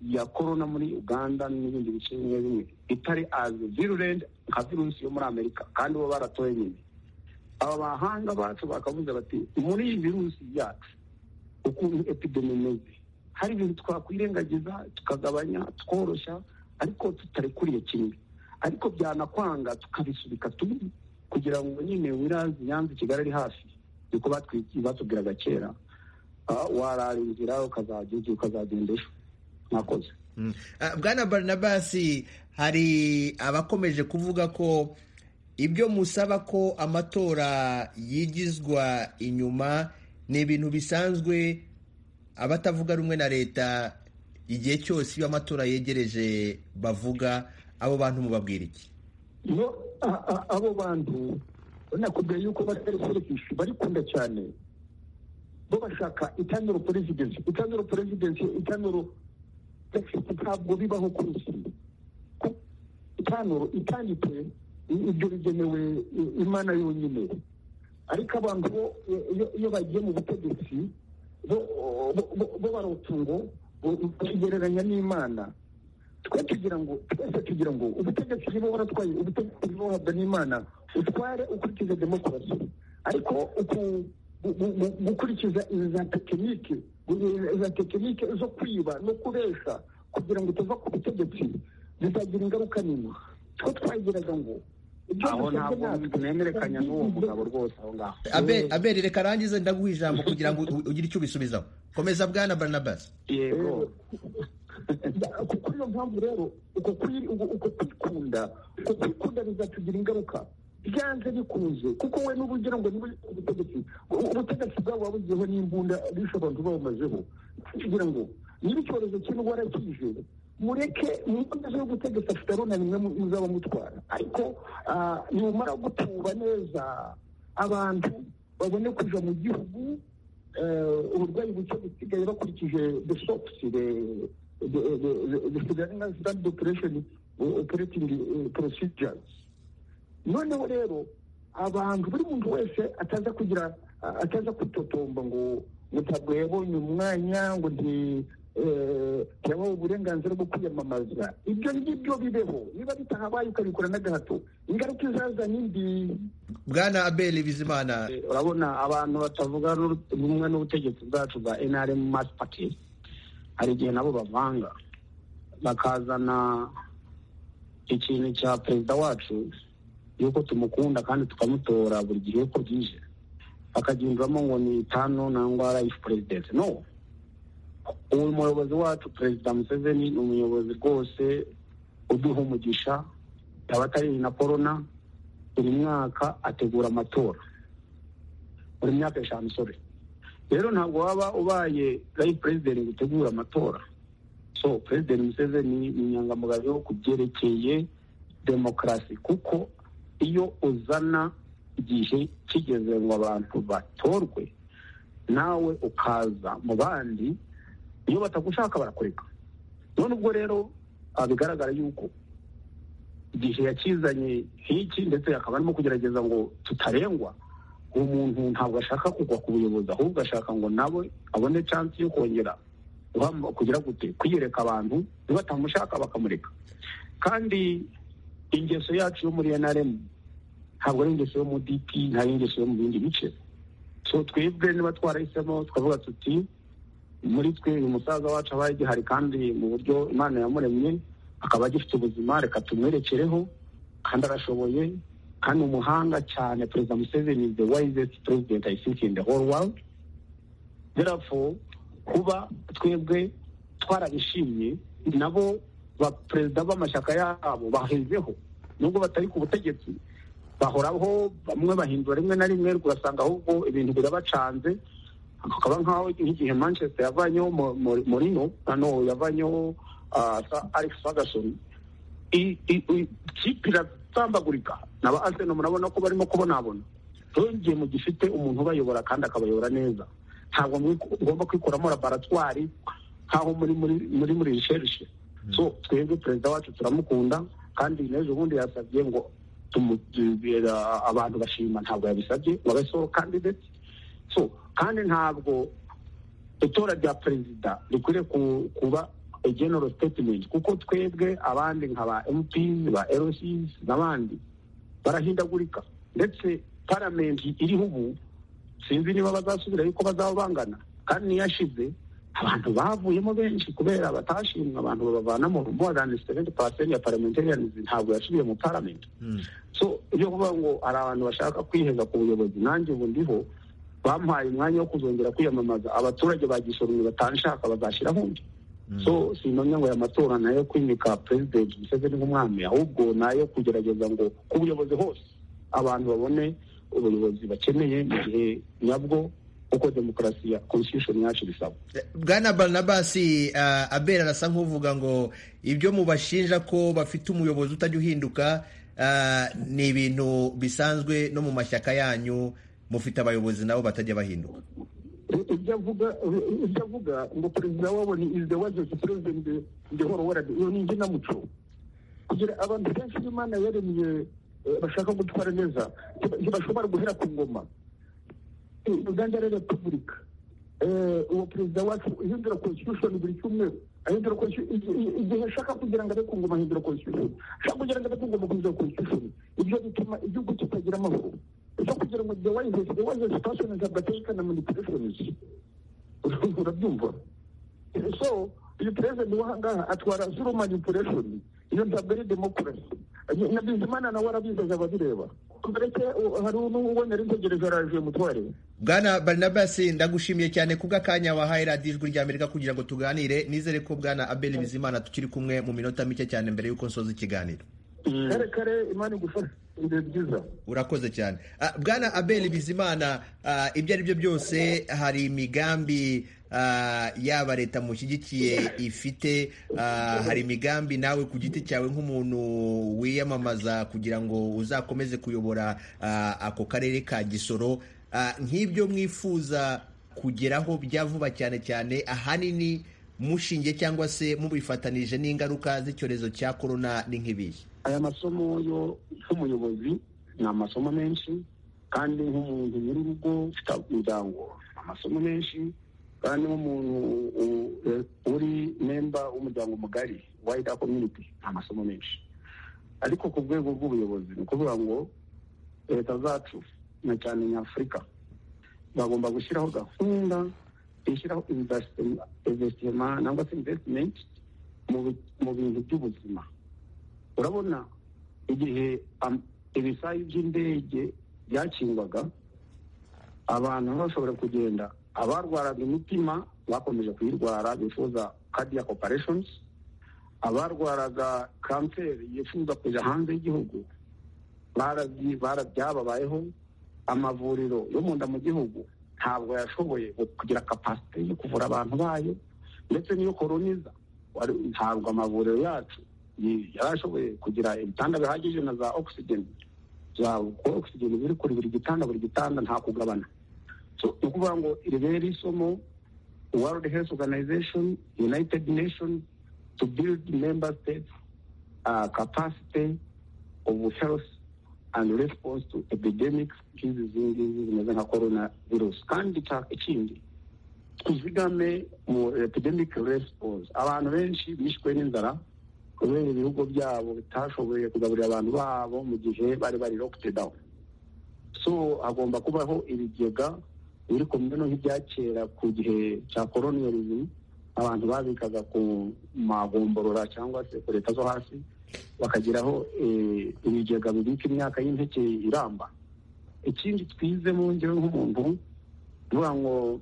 ya korona muri uganda n'ibindi bice bimwe bimwe itari azi virulent nka virusi yo muri amerika kandi bo baratoye nyine aba bahanga bacu bakavuze bati muri iyi virusi yacu ukuntu epidemi imeze hari ibintu twakwirengagiza tukagabanya tworoshya ariko tutarekuriye kimwe ariko byanakwanga tukabisubika tubi kugira ngo nyine wirazi nyanza i kigali ari hafi niko batwi- batubwiraga kera Ah, warara inzira ukazajya ujya ukazagenda ejo mwakoze Mm. Ah, Bwana Barnabas hari abakomeje kuvuga ko ibyo musaba ko amatora yigizwa inyuma ni ibintu bisanzwe abatavuga rumwe na leta igihe cyose iyo amatora yegereje bavuga abo bantu mubabwira iki no a- a- abo bantu nakubwiye yuko batari kurekishi barikunda cyane bo bashaka itanuro perezidensi itanuro perezidensi itanuro ntabwo bibaho ku isi Ku- itanuro itanditse i- ibyo bigenewe i- imana yonyine ariko abantu bo iyo- iyo- iyo bagiye mu butegetsi bo bo- bo- bo barota ngo bo- bakigereranya n'imana twe tugira ngo twese tugira ngo ubutegetsi nibo waratwaye ubutegetsi nibo wahabwa n'imana utware ukurikiza demokarasi ariko uku gu- gu- gu- gukurikiza izi za tekinike gu- za tekinike zo kwiba no kubesha kugira ngo tuva ku butegetsi bizagira ingaruka nini twe twagiraga ngo ibyo aho dusabwe ntabwo natwe, nemerekanya n'uwo mugabo rwose aho ngaho Abel Abel reka arangize ndaguha ijambo kugira ngo u- ugire icyo ubisubizaho komeza Bwana Barnabas yego uko kuri iyo mpamvu rero uko kuri- uko- uko kwikunda uko kwikunda bizatugira ingaruka byanze bikunze kuko we n'ubu ugira ngo niba ubutegetsi ubutegetsi bwabo wabugiyeho n'imbunda bishe abantu bawumazeho kugira ngo niba icyorezo cy'indwara kije mureke umukozi w'ubutegetsi afite arunamye muzaba mutwara ariko ah, nimumara gutuba neza abantu babone kuja mu gihugu eh, uburwayi buke busigaye bakurikije the sops the the- the- the- the Sudanese Standard Operation Operating eh, Procedures noneho rero abantu buri muntu wese ataza kugira ataza kwitotomba ngo ngo ntabwo yabonye umwanya ngo nti eh, ntiyabaho uburenganzira bwo kwiyamamaza ibyo ngibyo bibeho niba bitahabaye ukabikora n'agahato ingaruka izaza ni mbi Bwana Abel Bizimana Eh, urabona abantu batavuga n'uru- rumwe n'ubutegetsi bwacu bwa nrm mass party hari igihe nabo bavanga bakazana ikintu cya perezida wacu yuko tumukunda kandi tukamutora buri gihe uko bwije bakagihinduramo ngo ni itanu nangwa rayifu perezidensi no uyu muyobozi wacu perezida museveni ni umuyobozi rwose uduha umugisha yaba atari na korona buri mwaka ategura amatora buri myaka eshanu sore rero ntabwo waba ubaye rayi perezidenti ngo utegure amatora so perezidenti museveni ni inyangamugayo ku byerekeye demokarasi kuko iyo uzana igihe kigeze ngo abantu batorwe nawe ukaza mu bandi iyo batagushaka barakureka none ubwo rero ah, bigaragara yuko igihe yakizanye nk'iki ndetse akaba arimo kugerageza ngo tutarengwa uwo muntu ntabwo ashaka kugwa ku buyobozi ahubwo ashaka ngo nawe abone chance yo kongera guhamba- kugira gute kwiyereka abantu batamushaka bakamureka kandi ingeso yacu yo muri nrm ntabwo ari ingeso yo mu dp ntabwo ari ingeso yo mu bindi bice so twebwe niba twarahisemo twavuga tuti muri twe uyu musaza wacu abaye agihari kandi mu buryo imana yamuremye akaba agifite ubuzima reka tumwerekereho kandi arashoboye kandi umuhanga cyane perezida museveni is the wisest president i think in the whole world therefore kuba twebwe twarabishimye nabo ba perezida b'amashyaka yabo bahezeho nubwo batari ku butegetsi bahoraho bamwe bahindura rimwe na rimwe ugasanga ahubwo ibintu birabacanze hakaba nk'aho nk'igihe manchester yavanyeho Mo- Mo- morino hano yavanyeho ah, Sir alex ferguson i- i- i- ikipe iratambagurika na ba arsenal murabona ko barimo kubonabona yongeye mu gifite umuntu ubayobora kandi akabayobora neza ntabwo mwi- mugomba kwikuramo laboratwari nk'aho muri muri muri muri risherishe so twebwe perezida wacu turamukunda kandi n'ejo bundi yasabye ngo tumubwira abantu bashima ntabwo yabisabye ngo abe solo candidate so kandi ntabwo itora rya perezida rikwiriye ku- kuba a general statement kuko twebwe abandi nka ba mps ba lcs n'abandi barahindagurika ndetse paramenti iriho ubu sinzi niba bazasubira yuko bazaba bangana kandi niyashize abantu bavuyemo benshi kubera batashimwe abantu babavana mu more than seventy percent ya parliamentarians ntabwo yasubiye mu parliament so ibyo kuvuga ngo hari abantu bashaka kwiheza ku buyobozi nanjye ubu ndiho bampaye umwanya wo kuzongera kwiyamamaza abaturage bagisoromye batanshaka bazashyiraho undi so sinamenya ngo aya matora nayo kwimika perezida museveni nk'umwami ahubwo nayo kugerageza ngo ku buyobozi hose abantu babone ubuyobozi bakeneye mu gihe nyabwo uko demokarasi ya constitution yacu bisaba bwana baranabasi abera arasa nk'uvuga ngo ibyo mubashinja ko bafite umuyobozi utajya uhinduka ah, ni ibintu bisanzwe no mu mashyaka yanyu mufite abayobozi nabo batajya bahinduka ibyo avuga ibyo avuga ngo perezida wabo ni is the wajesi perezida ndehoro warade iyo ni inginamuco kugira abantu benshi b'imana yaremye eh, bashaka gutwara neza ntiba- ntibashobora guhera ku ngoma Eh, uganda ari repubulika Eh, uwo perezida wacu ihindura constitution buri cyumweru ahindura constitution igi- igi- igihe ashaka kugira ngo abe ku ngoma ahindura constitution ashaka kugira ngo abe ku ngoma ahindura constitution ibyo bituma igihugu kitagira amahoro ibyo kugira ngo the wise the wise situation is abateka na manipulations urabyumva so uyu perezida w'ahangaha atwara zero manipulation iyo ntabwo ari demokarasi na bizimana nawe arabizi azababireba mbere hari n'uwo nari ntegereje araje mutware bwana baranabasi ndagushimiye cyane kubw'akanya wahaye radiyo ijwi rya amerika kugira ngo tuganire nizere ko bwana abel bizimana tukiri kumwe mu minota mike cyane mbere y'uko nsoza ikiganiro kare kare imana igufashe ibihe byiza urakoze cyane Ah, bwana abel bizimana ah, ibyo ari byo byose hari imigambi ah, yaba leta mushyigikiye ifite ah, hari imigambi nawe ku giti cyawe nk'umuntu wiyamamaza kugira ngo uzakomeze kuyobora ah, ako karere ka gisoro Ah, nk'ibyo mwifuza kugeraho bya vuba cyane cyane ahanini mushingiye cyangwa se mubifatanije n'ingaruka z'icyorezo cya korona ni nk'ibihe aya masomo yo nk'umuyobozi ni amasomo menshi kandi nk'umuntu nyiri urugo ufite umuryango ni amasomo menshi kandi nk'umuntu u- u- uri memba w'umuryango mugari wayida community ni amasomo menshi ariko ku rwego rw'ubuyobozi ni ukuvuga ngo leta zacu na cyane nyafurika bagomba gushyiraho gahunda ishyiraho invesitima nangwa se invesitimenti mu bintu by'ubuzima urabona igihe am- ibisayi by'indege byakingwaga abantu bashobora kugenda abarwaraga imitima bakomeje kuyirwara bifuza cardiac operations abarwaraga kanseri yifuza kujya hanze y'igihugu barazyi- bara- byababayeho amavuriro yo mu nda mu gihugu ntabwo yashoboye gu- kugira kapasite yo kuvura abantu bayo ndetse n'iyo koroniza wari- ntabwo amavuriro yacu yi- yari ashoboye kugira ibitanda bihagije na za oxygen za oxygen biri kuri buri gitanda buri gitanda nta kugabana so ni ukuvuga ngo ribera isomo world health organization united nations to build member states uh, capacity of health and response to epidemics nk'izi zindi zimeze nka corona virus kandi icya- ikindi tuzigame mu epidemic response abantu benshi bishwe n'inzara kubera ibihugu byabo bitashoboye kugaburira abantu babo mu gihe bari bari locked down so hagomba kubaho ibigega biri kumwe no nk'ibya kera ku gihe cya colonialism abantu babikaga ku magomborora cyangwa se ku leta zo hasi bakageraho eh, ibigega bibika imyaka y'impeke iramba ikindi twizemo njyewe nk'umuntu uvuga ngo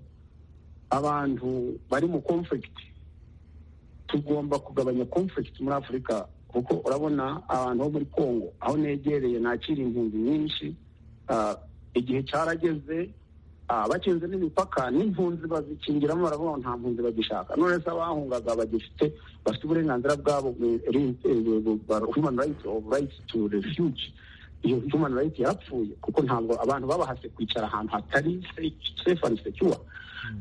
abantu bari mu conflict tugomba kugabanya conflict muri afurika kuko urabona abantu bo muri congo aho negereye nakira impunzi nyinshi Ah, igihe cyarageze ah, bakinze n'imipaka n'impunzi bazikingiramo baravuga ngo nta mpunzi bagishaka none se abahungaga bagifite bafite uburenganzira bwabo bwe- ri- eh, bu- bu- ba- human right of right to refuge iyo human right yarapfuye kuko ntabwo abantu babahase kwicara ahantu hatari safe- safe and secure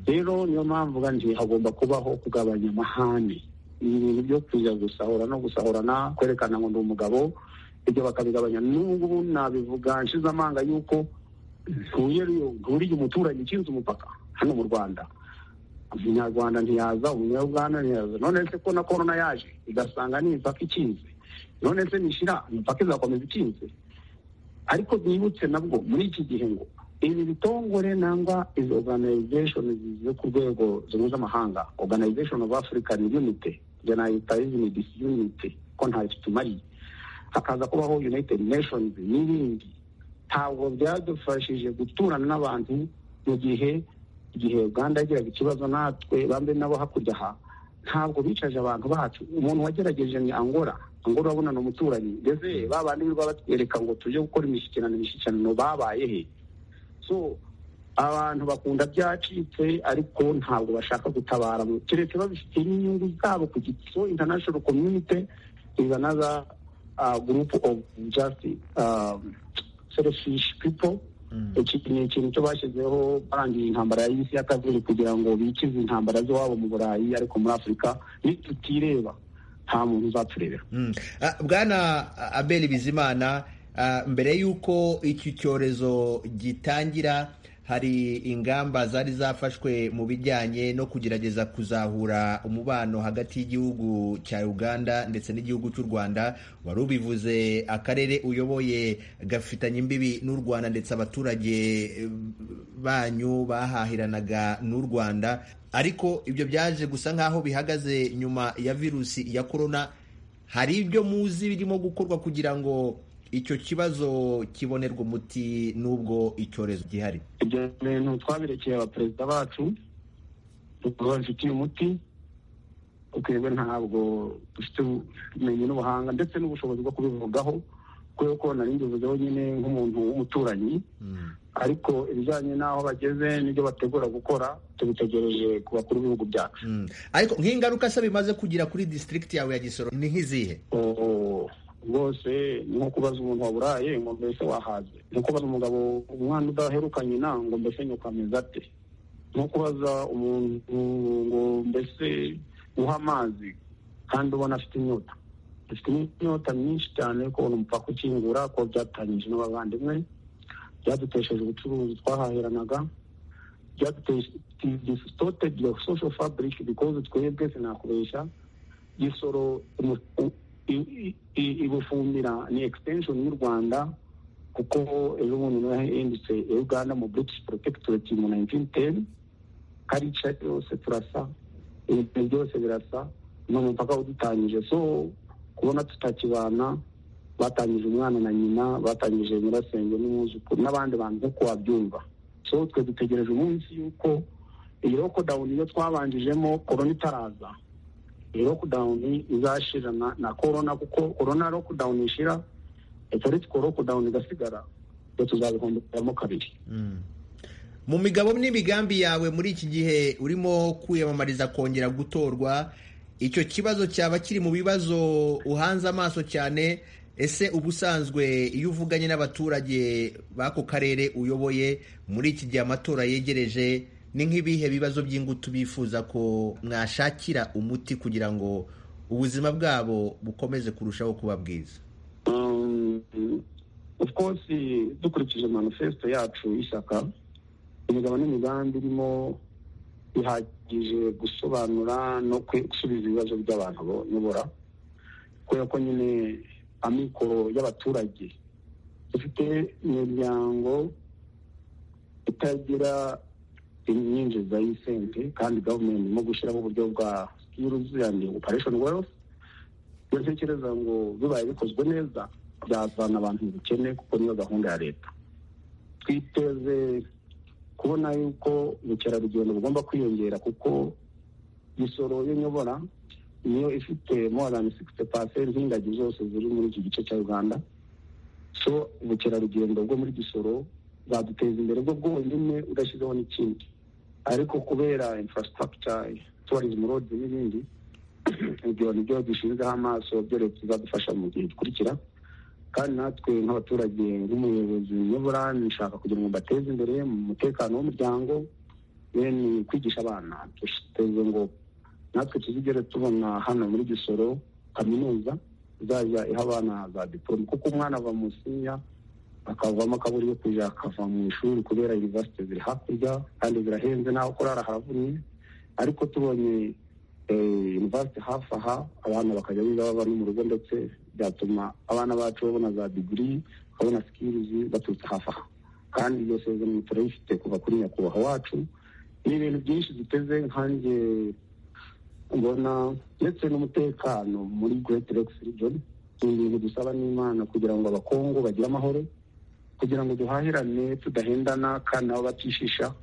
rero niyo mpamvu kandi hagomba kubaho kugabanya amahane ni ibintu byo kuja gusahura no gusahurana kwerekana ngo ndi umugabo ibyo bakabigabanya n'ubu nabivuga nshize amanga y'uko nturiye umuturanyi ukinze umupaka hano mu rwanda umunyarwanda ntiyaza umunyarwanda ntiyaza none se ko na korona yaje igasanga ni imipaka ikinze none se nishira imipaka izakomeza ikinze ariko byibutse nabwo muri iki gihe ngo ibi bitongore nangwa izi organization zize ku rwego mpuzamahanga organization of african unity njye nayita izini disunity ko ntayo tutumariye hakaza kubaho united nations n'ibindi ntabwo byadufashije guturana n'abantu mu gihe igihe uganda yagiraga ikibazo natwe bambe nabo hakurya aha ntabwo bicaje abantu bacu umuntu wagerageje ni angora angora urabona ni umuturanyi ndetse babandi birirwa batwereka ngo tujye gukora imishyikirano imishyikirano babaye he so abantu bakunda byacitse ariko ntabwo bashaka gutabara keretse babifitiye n'inyungu zabo ku giti so international community is another uh, group of just um, selfish people iki ni ikintu cyo bashyizeho barangije intambara y'isi ya kabiri kugira ngo bikize intambara z'iwabo mu burayi ariko muri afurika nitutireba nta muntu uzaturebera bwana abeli bizimana ah, mbere y'uko iki cyorezo gitangira hari ingamba zari zafashwe mu bijyanye no kugerageza kuzahura umubano hagati y'igihugu cya uganda ndetse n'igihugu cy'u rwanda wari ubivuze akarere uyoboye gafitanye imbibi n'u rwanda ndetse abaturage eh, banyu bahahiranaga n'u rwanda ariko ibyo byaje gusa nk'aho bihagaze nyuma ya virusi ya korona hari ibyo muzi birimo gukorwa kugira ngo icyo kibazo kibonerwa umuti n'ubwo icyorezo gihari ibyo bintu twabirekeye abaperezida bacu babifitiye umuti twebwe ntabwo dufite ubumenyi n'ubuhanga ndetse n'ubushobozi bwo kubivugaho kubera ko nari mbivuzeho nyine nk'umuntu w'umuturanyi ariko ibijyanye n'aho bageze n'ibyo bategura gukora tubitegereje ku bakuru b'ibihugu byacu Mm. ariko nk'ingaruka se bimaze kugira kuri disitirigiti yawe ya gisoro ni nk'izihe Oo, rwose ni nko kubaza umuntu waburaye ngo mbese wahaze ni nko kubaza umugabo umwana udaheruka nyina ngo mbese nyoko ameze ate ni nko kubaza umuntu ngo mbese uha amazi kandi ubona afite inyota dufite inyota myinshi cyane kubona umupaka ukingura ko byatangije n'abavandimwe byadutesheje ubucuruzi twahahiranaga byadutesheje social fabric because twebwe sinakubeshya gisoro umu- u- i- i- i- ibufumbira ni extension y'u rwanda kuko ejo bundi niho yahindutse iya uganda mu british protectorate mu 1910 karica yose turasa ibintu byose birasa ni umupaka udutangije so kubona tutakibana batangije umwana na nyina batangije nyirasenge n'umwuzukuru n'abandi bantu nk'uko wabyumva so twe dutegereje umunsi y'uko iyi lockdown iyo twabanjijemo korona itaraza iyi lockdown izashira na, na corona kuko corona lockdown ishira etoriko lockdown igasigara twe tuzabihomberamo kabiri mu migabo n'imigambi yawe muri iki gihe urimo kwiyamamariza kongera gutorwa icyo kibazo cyaba kiri mu bibazo uhanze amaso cyane ese ubusanzwe iyo uvuganye n'abaturage b'ako karere uyoboye muri iki gihe amatora yegereje ni nk'ibihe bibazo by'ingutu bifuza ko mwashakira umuti kugira ngo ubuzima bwabo bukomeze kurushaho kuba bwiza Um, of course dukurikije manifesto yacu y'ishyaka imigabo n'imigambi irimo ihagije gusobanura no kwe- gusubiza ibibazo by'abantu bayobora kubera ko nyine amikoro y'abaturage dufite imiryango itagira inyinjiza y'isente kandi gavumenti irimo gushyiraho uburyo bwa skills and operation wealth iyo ntekereza ngo bibaye bikozwe neza byazana abantu mu bukene kuko niyo gahunda ya leta twiteze kubona yuko ubukerarugendo bugomba kwiyongera kuko imisoro y'nyobora niyo ifite more than sixty percent y'ingagi zose ziri muri iki gice cya uganda so ubukerarugendo bwo muri gisoro bwaduteza imbere bwo bwonyine udashyizeho n'ikindi ariko kubera infrastructure tourism roads n'ibindi ibyo ni byo dushinzeho amaso byore tuzadufasha mu gihe gikurikira kandi natwe nk'abaturage nk'umuyobozi nyobora nshaka kugira ngo mbateze imbere mu mutekano w'umuryango ye ni kwigisha abana duteze ngo natwe tuzigere tubona hano muri gisoro kaminuza izajya iha abana za diporome kuko umwana ava mu sinya akavamo akaburi yo kujya akava mu ishuri kubera universite ziri hakurya kandi zirahenze naho kurara haravuye ariko tubonye yunivasiti hafi aha abana bakajya biga baba no mu rugo ndetse byatuma abana bacu babona za digiri babona sikirizi baturutse hafi aha kandi iyo sezerano turayifite kuva kuri nyakubahwa wacu ni ibintu byinshi duteze nkanjye mbona ndetse n'umutekano muri Great Lakes region ni ibintu dusaba n'imana kugira ngo abakongo bagire amahoro kugira ngo duhahirane tudahendana kandi nabo batishisha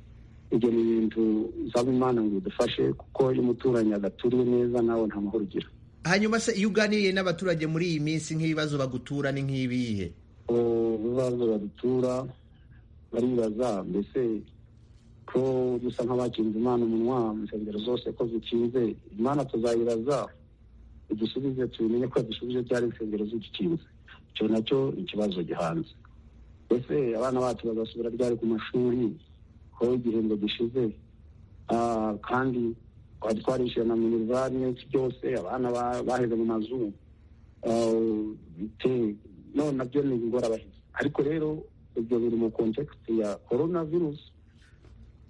ibyo ni ibintu usaba imana ngo bidufashe kuko iyo umuturanyi adaturiye neza nawe nta mahoro ugira hanyuma se iyo uganiriye n'abaturage muri iyi minsi nk'ibibazo bagutura ni nk'ibihe ibibazo badutura baribaza mbese ko dusa nk'abakinze imana umunwa mu nsengero zose ko zikinze imana tuzayibaza udusubize tubimenye ko yadusubije byari insengero zigikinze icyo nacyo ni ikibazo gihanze mbese abana bacu bazasubira ryari ku mashuri ko igihembwe gishize Ah, kandi twari twarishyura na minerivare n'iki byose abana ba- baheze mu mazu Ah, bite- none nabyo ni ingorabahizi ariko rero ibyo biri mu kontekisiti ya korona virusi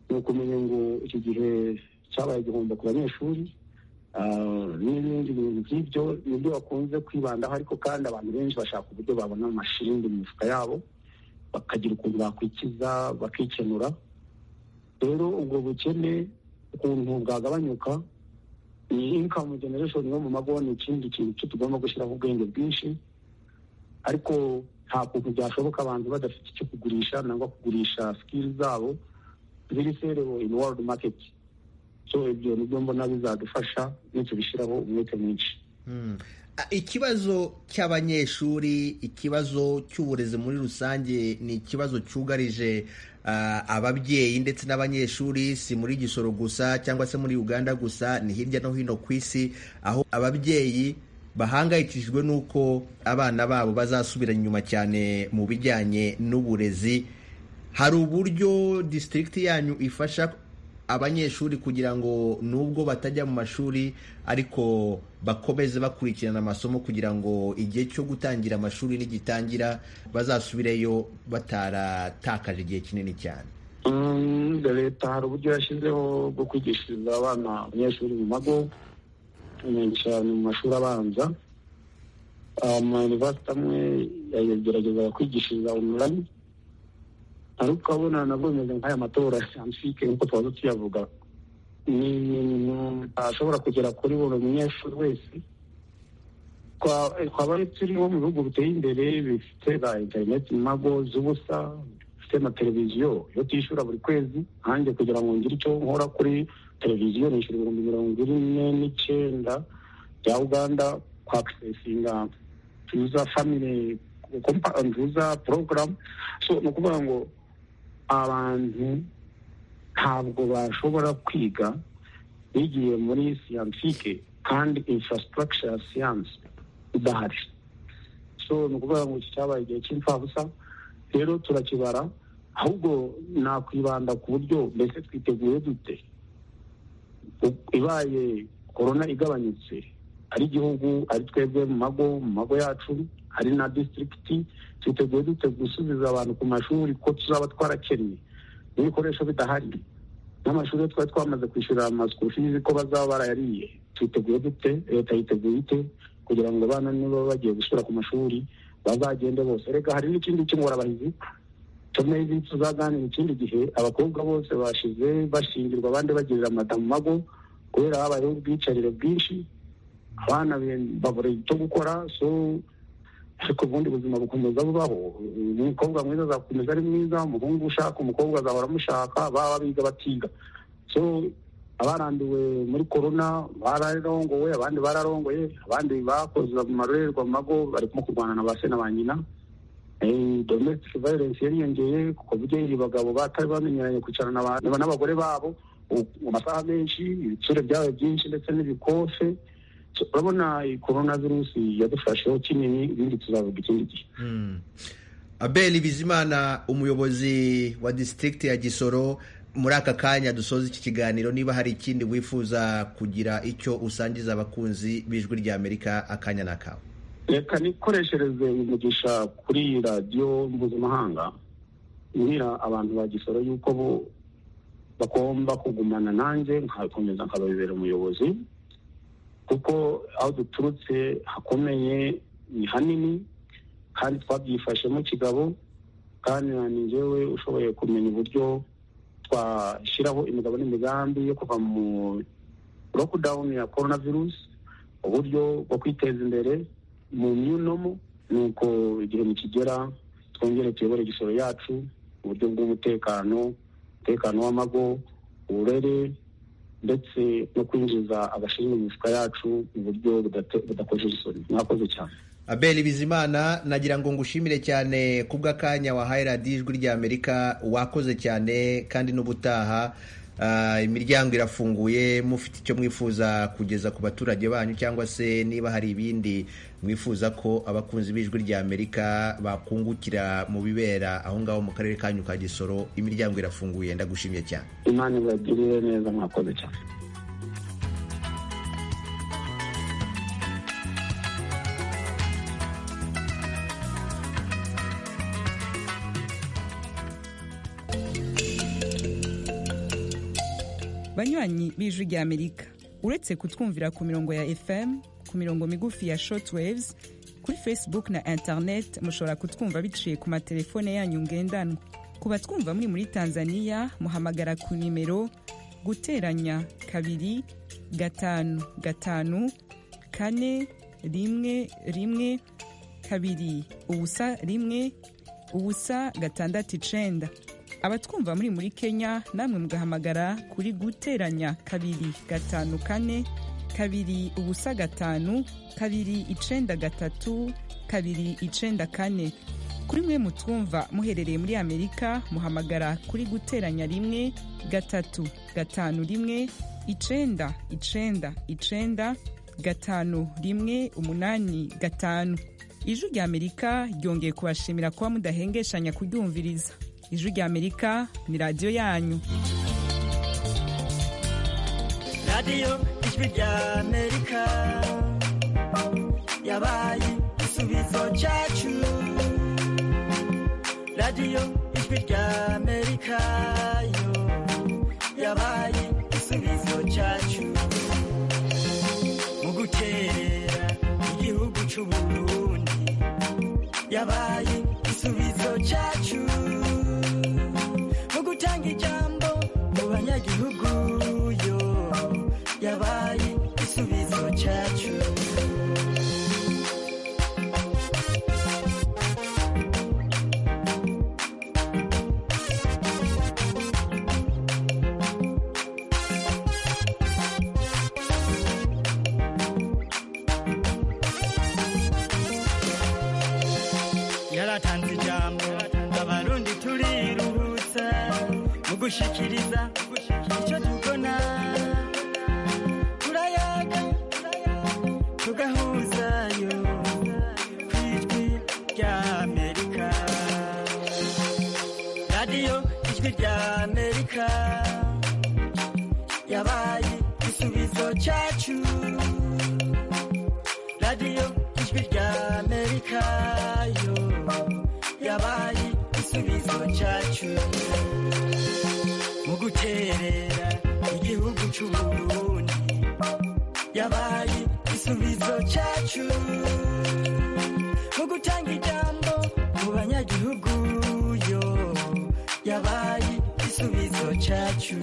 ni ukumenya ngo iki gihe cyabaye igihombo ku banyeshuri ah, n'ibindi bintu by'ibyo nibyo bakunze kwibandaho ariko kandi abantu benshi bashaka uburyo babona amashirindi mu mifuka yabo bakagira ukuntu bakwikiza bakikenura rero ubwo bukene ukuntu bwagabanyuka iyi inkamu generation yo mu mago ni ikindi kintu cyo tugomba gushyiraho ubwenge bwinshi ariko nta kuntu byashoboka abantu badafite icyo kugurisha nangwa kugurisha sikili zabo ziri serewo in world market so ibyo nibyo mbona bizadufasha nitubishyiraho umwete mwinshi Mm. Ah, ikibazo cy'abanyeshuri ikibazo cy'uburezi muri rusange ni ikibazo cyugarije ah, ababyeyi ndetse n'abanyeshuri si muri gisoro gusa cyangwa se muri uganda gusa ni hirya no hino ku isi aho ababyeyi bahangayikishijwe n'uko abana babo bazasubira inyuma cyane mu bijyanye n'uburezi hari uburyo disitirigiti yanyu ifasha abanyeshuri kugira ngo nubwo batajya mu mashuri ariko bakomeze bakurikirana amasomo kugira ngo igihe cyo gutangira amashuri nigitangira bazasubireyo bataratakaje igihe kinini cyane Mm, leta hari uburyo yashyizeho bwo kwigishiriza abana abanyeshuri mu mago cyane cyane mu mashuri abanza amayunivasiti amwe yagerageza kwigishiriza online ariko ukabona nabwo bimeze nk'aya matora scientifique nk'uko twaba tuyavuga ni ibintu ashobora kugera kuri buri munyeshuri wese Twa- twaba turiho mu bihugu biteye imbere bifite za interineti mu mago z'ubusa bifite na televiziyo iyo tuyishyura buri kwezi nkanjye kugira ngo ngire icyo nkora kuri televiziyo nishyura ibihumbi mirongo ine n'icyenda bya uganda kwa akisesinga nziza family kompa- nziza porogaramu so ni ukuvuga ngo abantu ntabwo bashobora kwiga bigiye muri siyantifike kandi infrastructure ya siyansi idahari so ni ukuvuga ngo iki cyabaye igihe cy'imfabusa rero turakibara ahubwo nakwibanda ku buryo mbese twiteguye dute U- ibaye korona igabanyutse ari igihugu ari twebwe mu mago mu mago yacu ari na disitirigiti twiteguye dute gusubiza abantu ku mashuri ko tuzaba twarakennye n'ibikoresho bidahari n'amashuri yo twari twamaze kwishyura amasukuru fizi ko bazaba barayariye twiteguye dute leta yiteguye ite kugira ngo abana niba bagiye gusubira ku mashuri bazagende bose reka hari n'ikindi cy'ingorabahizi tumeze tuzaganira ikindi gihe abakobwa bose bashize bashingirwa abandi bagirira amata mu mago kubera habayeho ubwicarire bwinshi abana be- babura icyo gukora so ariko ubundi buzima bukomeza bubaho umukobwa mwiza azakomeza ari mwiza umuhungu ushaka umukobwa azahora amushaka baba biga batiga so abarambiwe muri korona bararongowe abandi bararongoye abandi bakoze amarorerwa mu mago barimo kurwana na ba se na ba nyina Eh, domestic violence yariyongeye ku buryo abagabo batari bamenyeranye kwicarana n'aba- n'abagore babo u- mu masaha menshi ibitsure byabaye byinshi ndetse n'ibikofe So, urabona iyi korona virusi yadufasheho kinini ibindi tuzavuga ikindi gihe Mm. abel bizimana umuyobozi wa disitirigiti ya gisoro muri aka kanya dusoza iki kiganiro niba hari ikindi wifuza kugira icyo usangiza abakunzi b'ijwi ry'amerika akanya n'akawe reka nikoreshereze umugisha kuri iyi radiyo mpuzamahanga mbwira abantu ba gisoro yuko bo bagomba kugumana nanjye nkakomeza nkababera umuyobozi kuko aho duturutse hakomeye ni hanini kandi twabyifashemo kigabo kandi na njyewe ushoboye kumenya uburyo twashyiraho imigabo n'imigambi yo kuva mu lockdown ya corona virus uburyo bwo kwiteza imbere mu myunomo ni uko igihe nikigera twongere tuyobore igisoro yacu uburyo bw'umutekano umutekano w'amago uburere ndetse no kwinjiza abashinzwe imifuka yacu mu buryo budate- budakojeje isoni mwakoze cyane abeli bizimana nagira ngo ngushimire cyane kubw'akanya wahaye radiyo ijwi ry'amerika wakoze cyane kandi n'ubutaha ah, imiryango irafunguye mufite icyo mwifuza kugeza ku baturage banyu cyangwa se niba hari ibindi mwifuza ko abakunzi b'ijwi ry'amerika bakungukira mu bibera aho ngaho mu karere kanyu ka gisoro imiryango irafunguye ndagushimye cyane imana ibagirire neza mwakoze cyane banywanyi b'ijwi rya amerika uretse kutwumvira ku mirongo ya fm ku mirongo migufi ya shortwaves kuri facebook na internet mushobora kutwumva biciye ku matelefone yanyu ngendanwa ku batwumva muri muri tanzania muhamagara ku nimero guteranya kabiri gatanu gatanu kane rimwe rimwe kabiri ubusa rimwe ubusa gatandatu icenda abatwumva muri muri kenya namwe mugahamagara kuri guteranya kabiri gatanu kane kabiri ubusa gatanu kabiri icenda gatatu kabiri icenda kane kuri mwe mutwumva muherereye muri amerika muhamagara kuri guteranya rimwe gatatu gatanu rimwe icenda icenda icenda gatanu rimwe umunani gatanu ijwi rya amerika ryongeye kubashimira kuba mudahengeshanya kuryumviriza ijwi rya amerika ni radiyo yanyu radiyo ijwi ry'amerika yabaye igisubizo cyacu radiyo ijwi ry'amerika yo yabaye igisubizo cyacu mu guterera igihugu cy'u Burundi yabaye igisubizo cyacu mu gutanga ijambo mu banyagihugu yo yabaye igisubizo cyacu yaratanze ijambo abarundi turiruhutsa mu gushikiriza icyo tubona turayaga tugahuzayo ku ijwi rya amerika radiyo ijwi rya amerika yabaye igisubizo cyacu radiyo ijwi rya amerika yo yabaye igisubizo cyacu mu guterera igihugu cy'u Burundi yabaye igisubizo cyacu mu gutanga ijambo mu banyagihugu yo yabaye igisubizo cyacu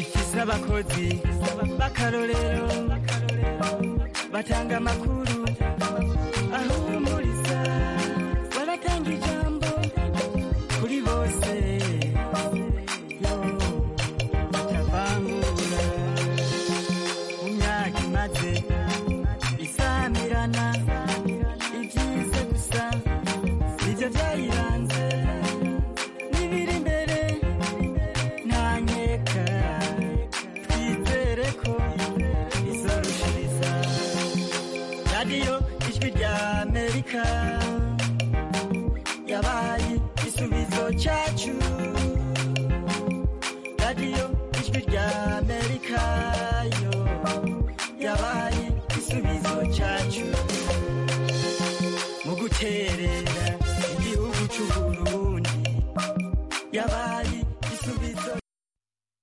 ifise abakozi b'akarorero batanga amakuru ahumuriza baratanga ijambo kuri bose yo batavangura mu myaka imaze isamirana ibyize gusa nibyo byayiranze n'ibiri imbere ntanyeka twizere ko izarushiriza radiyo ijwi rya amerika yabaye igisubizo cyacu radiyo ijwi rya amerika yo yabaye igisubizo cyacu mu guterera